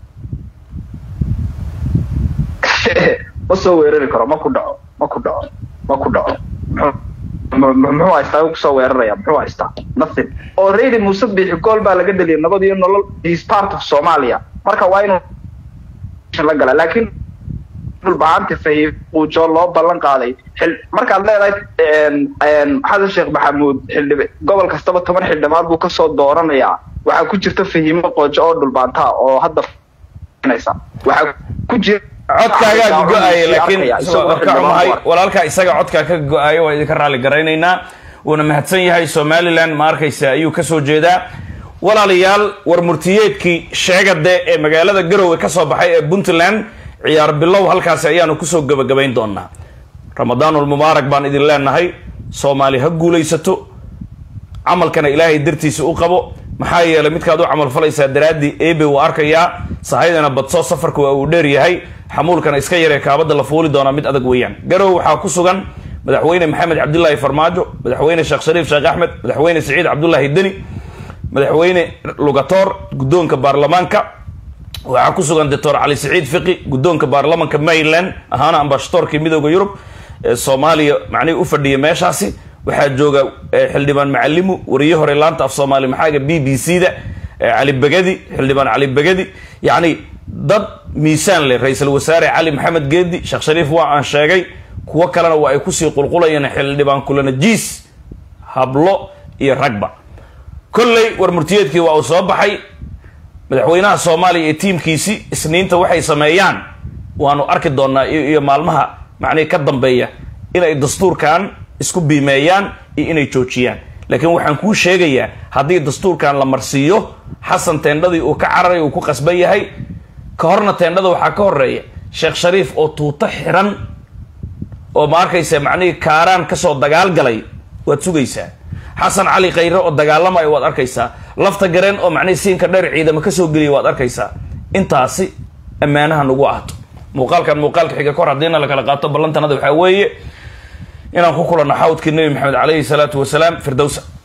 ma soo weerari karo ma ku dhaco ma ku dhaco ma ku dhaco Muxuu- mu- mu- muxuu haystaa wuu kusoo weeraraya muxuu haystaa nothing already muuse biixi gool baa laga dhaliyay nabad iyo nolol he is part of somalia marka waa inuu la gala laakiin dhulbahaanta fahiim quujo loo ballan qaaday xil markaad leedahay een- een xasan sheekh maxamuud xildhib gobol kastaba toban xildhibaad buu kasoo dooranayaa waxaa ku jirta fahimo qoojo oo dhulbaantaa oo hadda waxaa ku jira codkaagaa go-aya laakiin ka xumahay walaalkaa isaga codkaa ka go-ayo waa idinka raalli garaynaynaa wuuna mahadsan yahay somalilan ma arkaysa ayuu kasoo jeedaa walaalayaal war murtiyeedkii sheegade ee magaalada garowe ka soo baxay ee puntland ciyaar bilow halkaasi ayaanu kusoo gabagabayn doonaa ramadaanul mubaarak baan idin leenahay soomaali ha guulaysato camalkana ilaahay dartiisa u qabo maxaa yeelay midkaad u camal falaysaa daraaddii ebe wuu arkayaa sahaydana badso safarka waa uu dheer yahay xamuulkana iska yaree kaabada la fuuli doonaa mid adag weeyaan garowe waxaa ku sugan madaxweyne maxamed cabdilaahi farmaajo madaxweyne sheekh shariif sheekh axmed madaxweyne siciid cabdulaahi deni madaxweyne lugatoor guddoonka baarlamaanka waxaa ku sugan doctor cali siciid fiqi guddoonka baarlamanka maryland ahaana ambashadoorkii midooda yurub ee soomaaliya macnihii u fadhiya meeshaasi waxaa jooga xildhibaan macalimu wariye hore laanta af soomaali maxaaga b b c da cali begadi xildhibaan cali begadi yacni dad miisaan leh ra-iisul wasaare cali maxamed geedi sheekh shariif waa aan sheegay kuwo kalena waa ay kusii qulqulayeen xildhibaan kulana jiis hablo iyo ragba kolley war murtiyeedkii waa uu soo baxay madaxweynaha soomaaliya iyo tiimkiisi isniinta waxay sameeyaan waanu arki doonaa iyo maalmaha macnihi ka dambeeya inay dastuurkan isku biimeeyaan iyo inay joojiyaan laakiin waxaan kuu sheegayaa haddii dastuurkan la marsiiyo xasan teendhadii uu ka cararay uu ku qasban yahay ka horna teendhada waxaa ka horeeya sheekh shariif oo tuuto xiran oo ma arkaysa macnihii kaaraan kasoo dagaal galay waad sugaysaa xasan cali khayre oo dagaalamayo waad arkaysaa lafta gareen oo macnihii siinka dheer ciidamo kasoo geliya waad arkaysaa intaasi ammaanaha nagu ahto muuqaalkan muuqaalka xiga kor haddiina lakala qaato ballantanada waxaa weeye inaan ku kulanno xawdkii nebi maxamed calayhi salaatu wasalaam firdowsa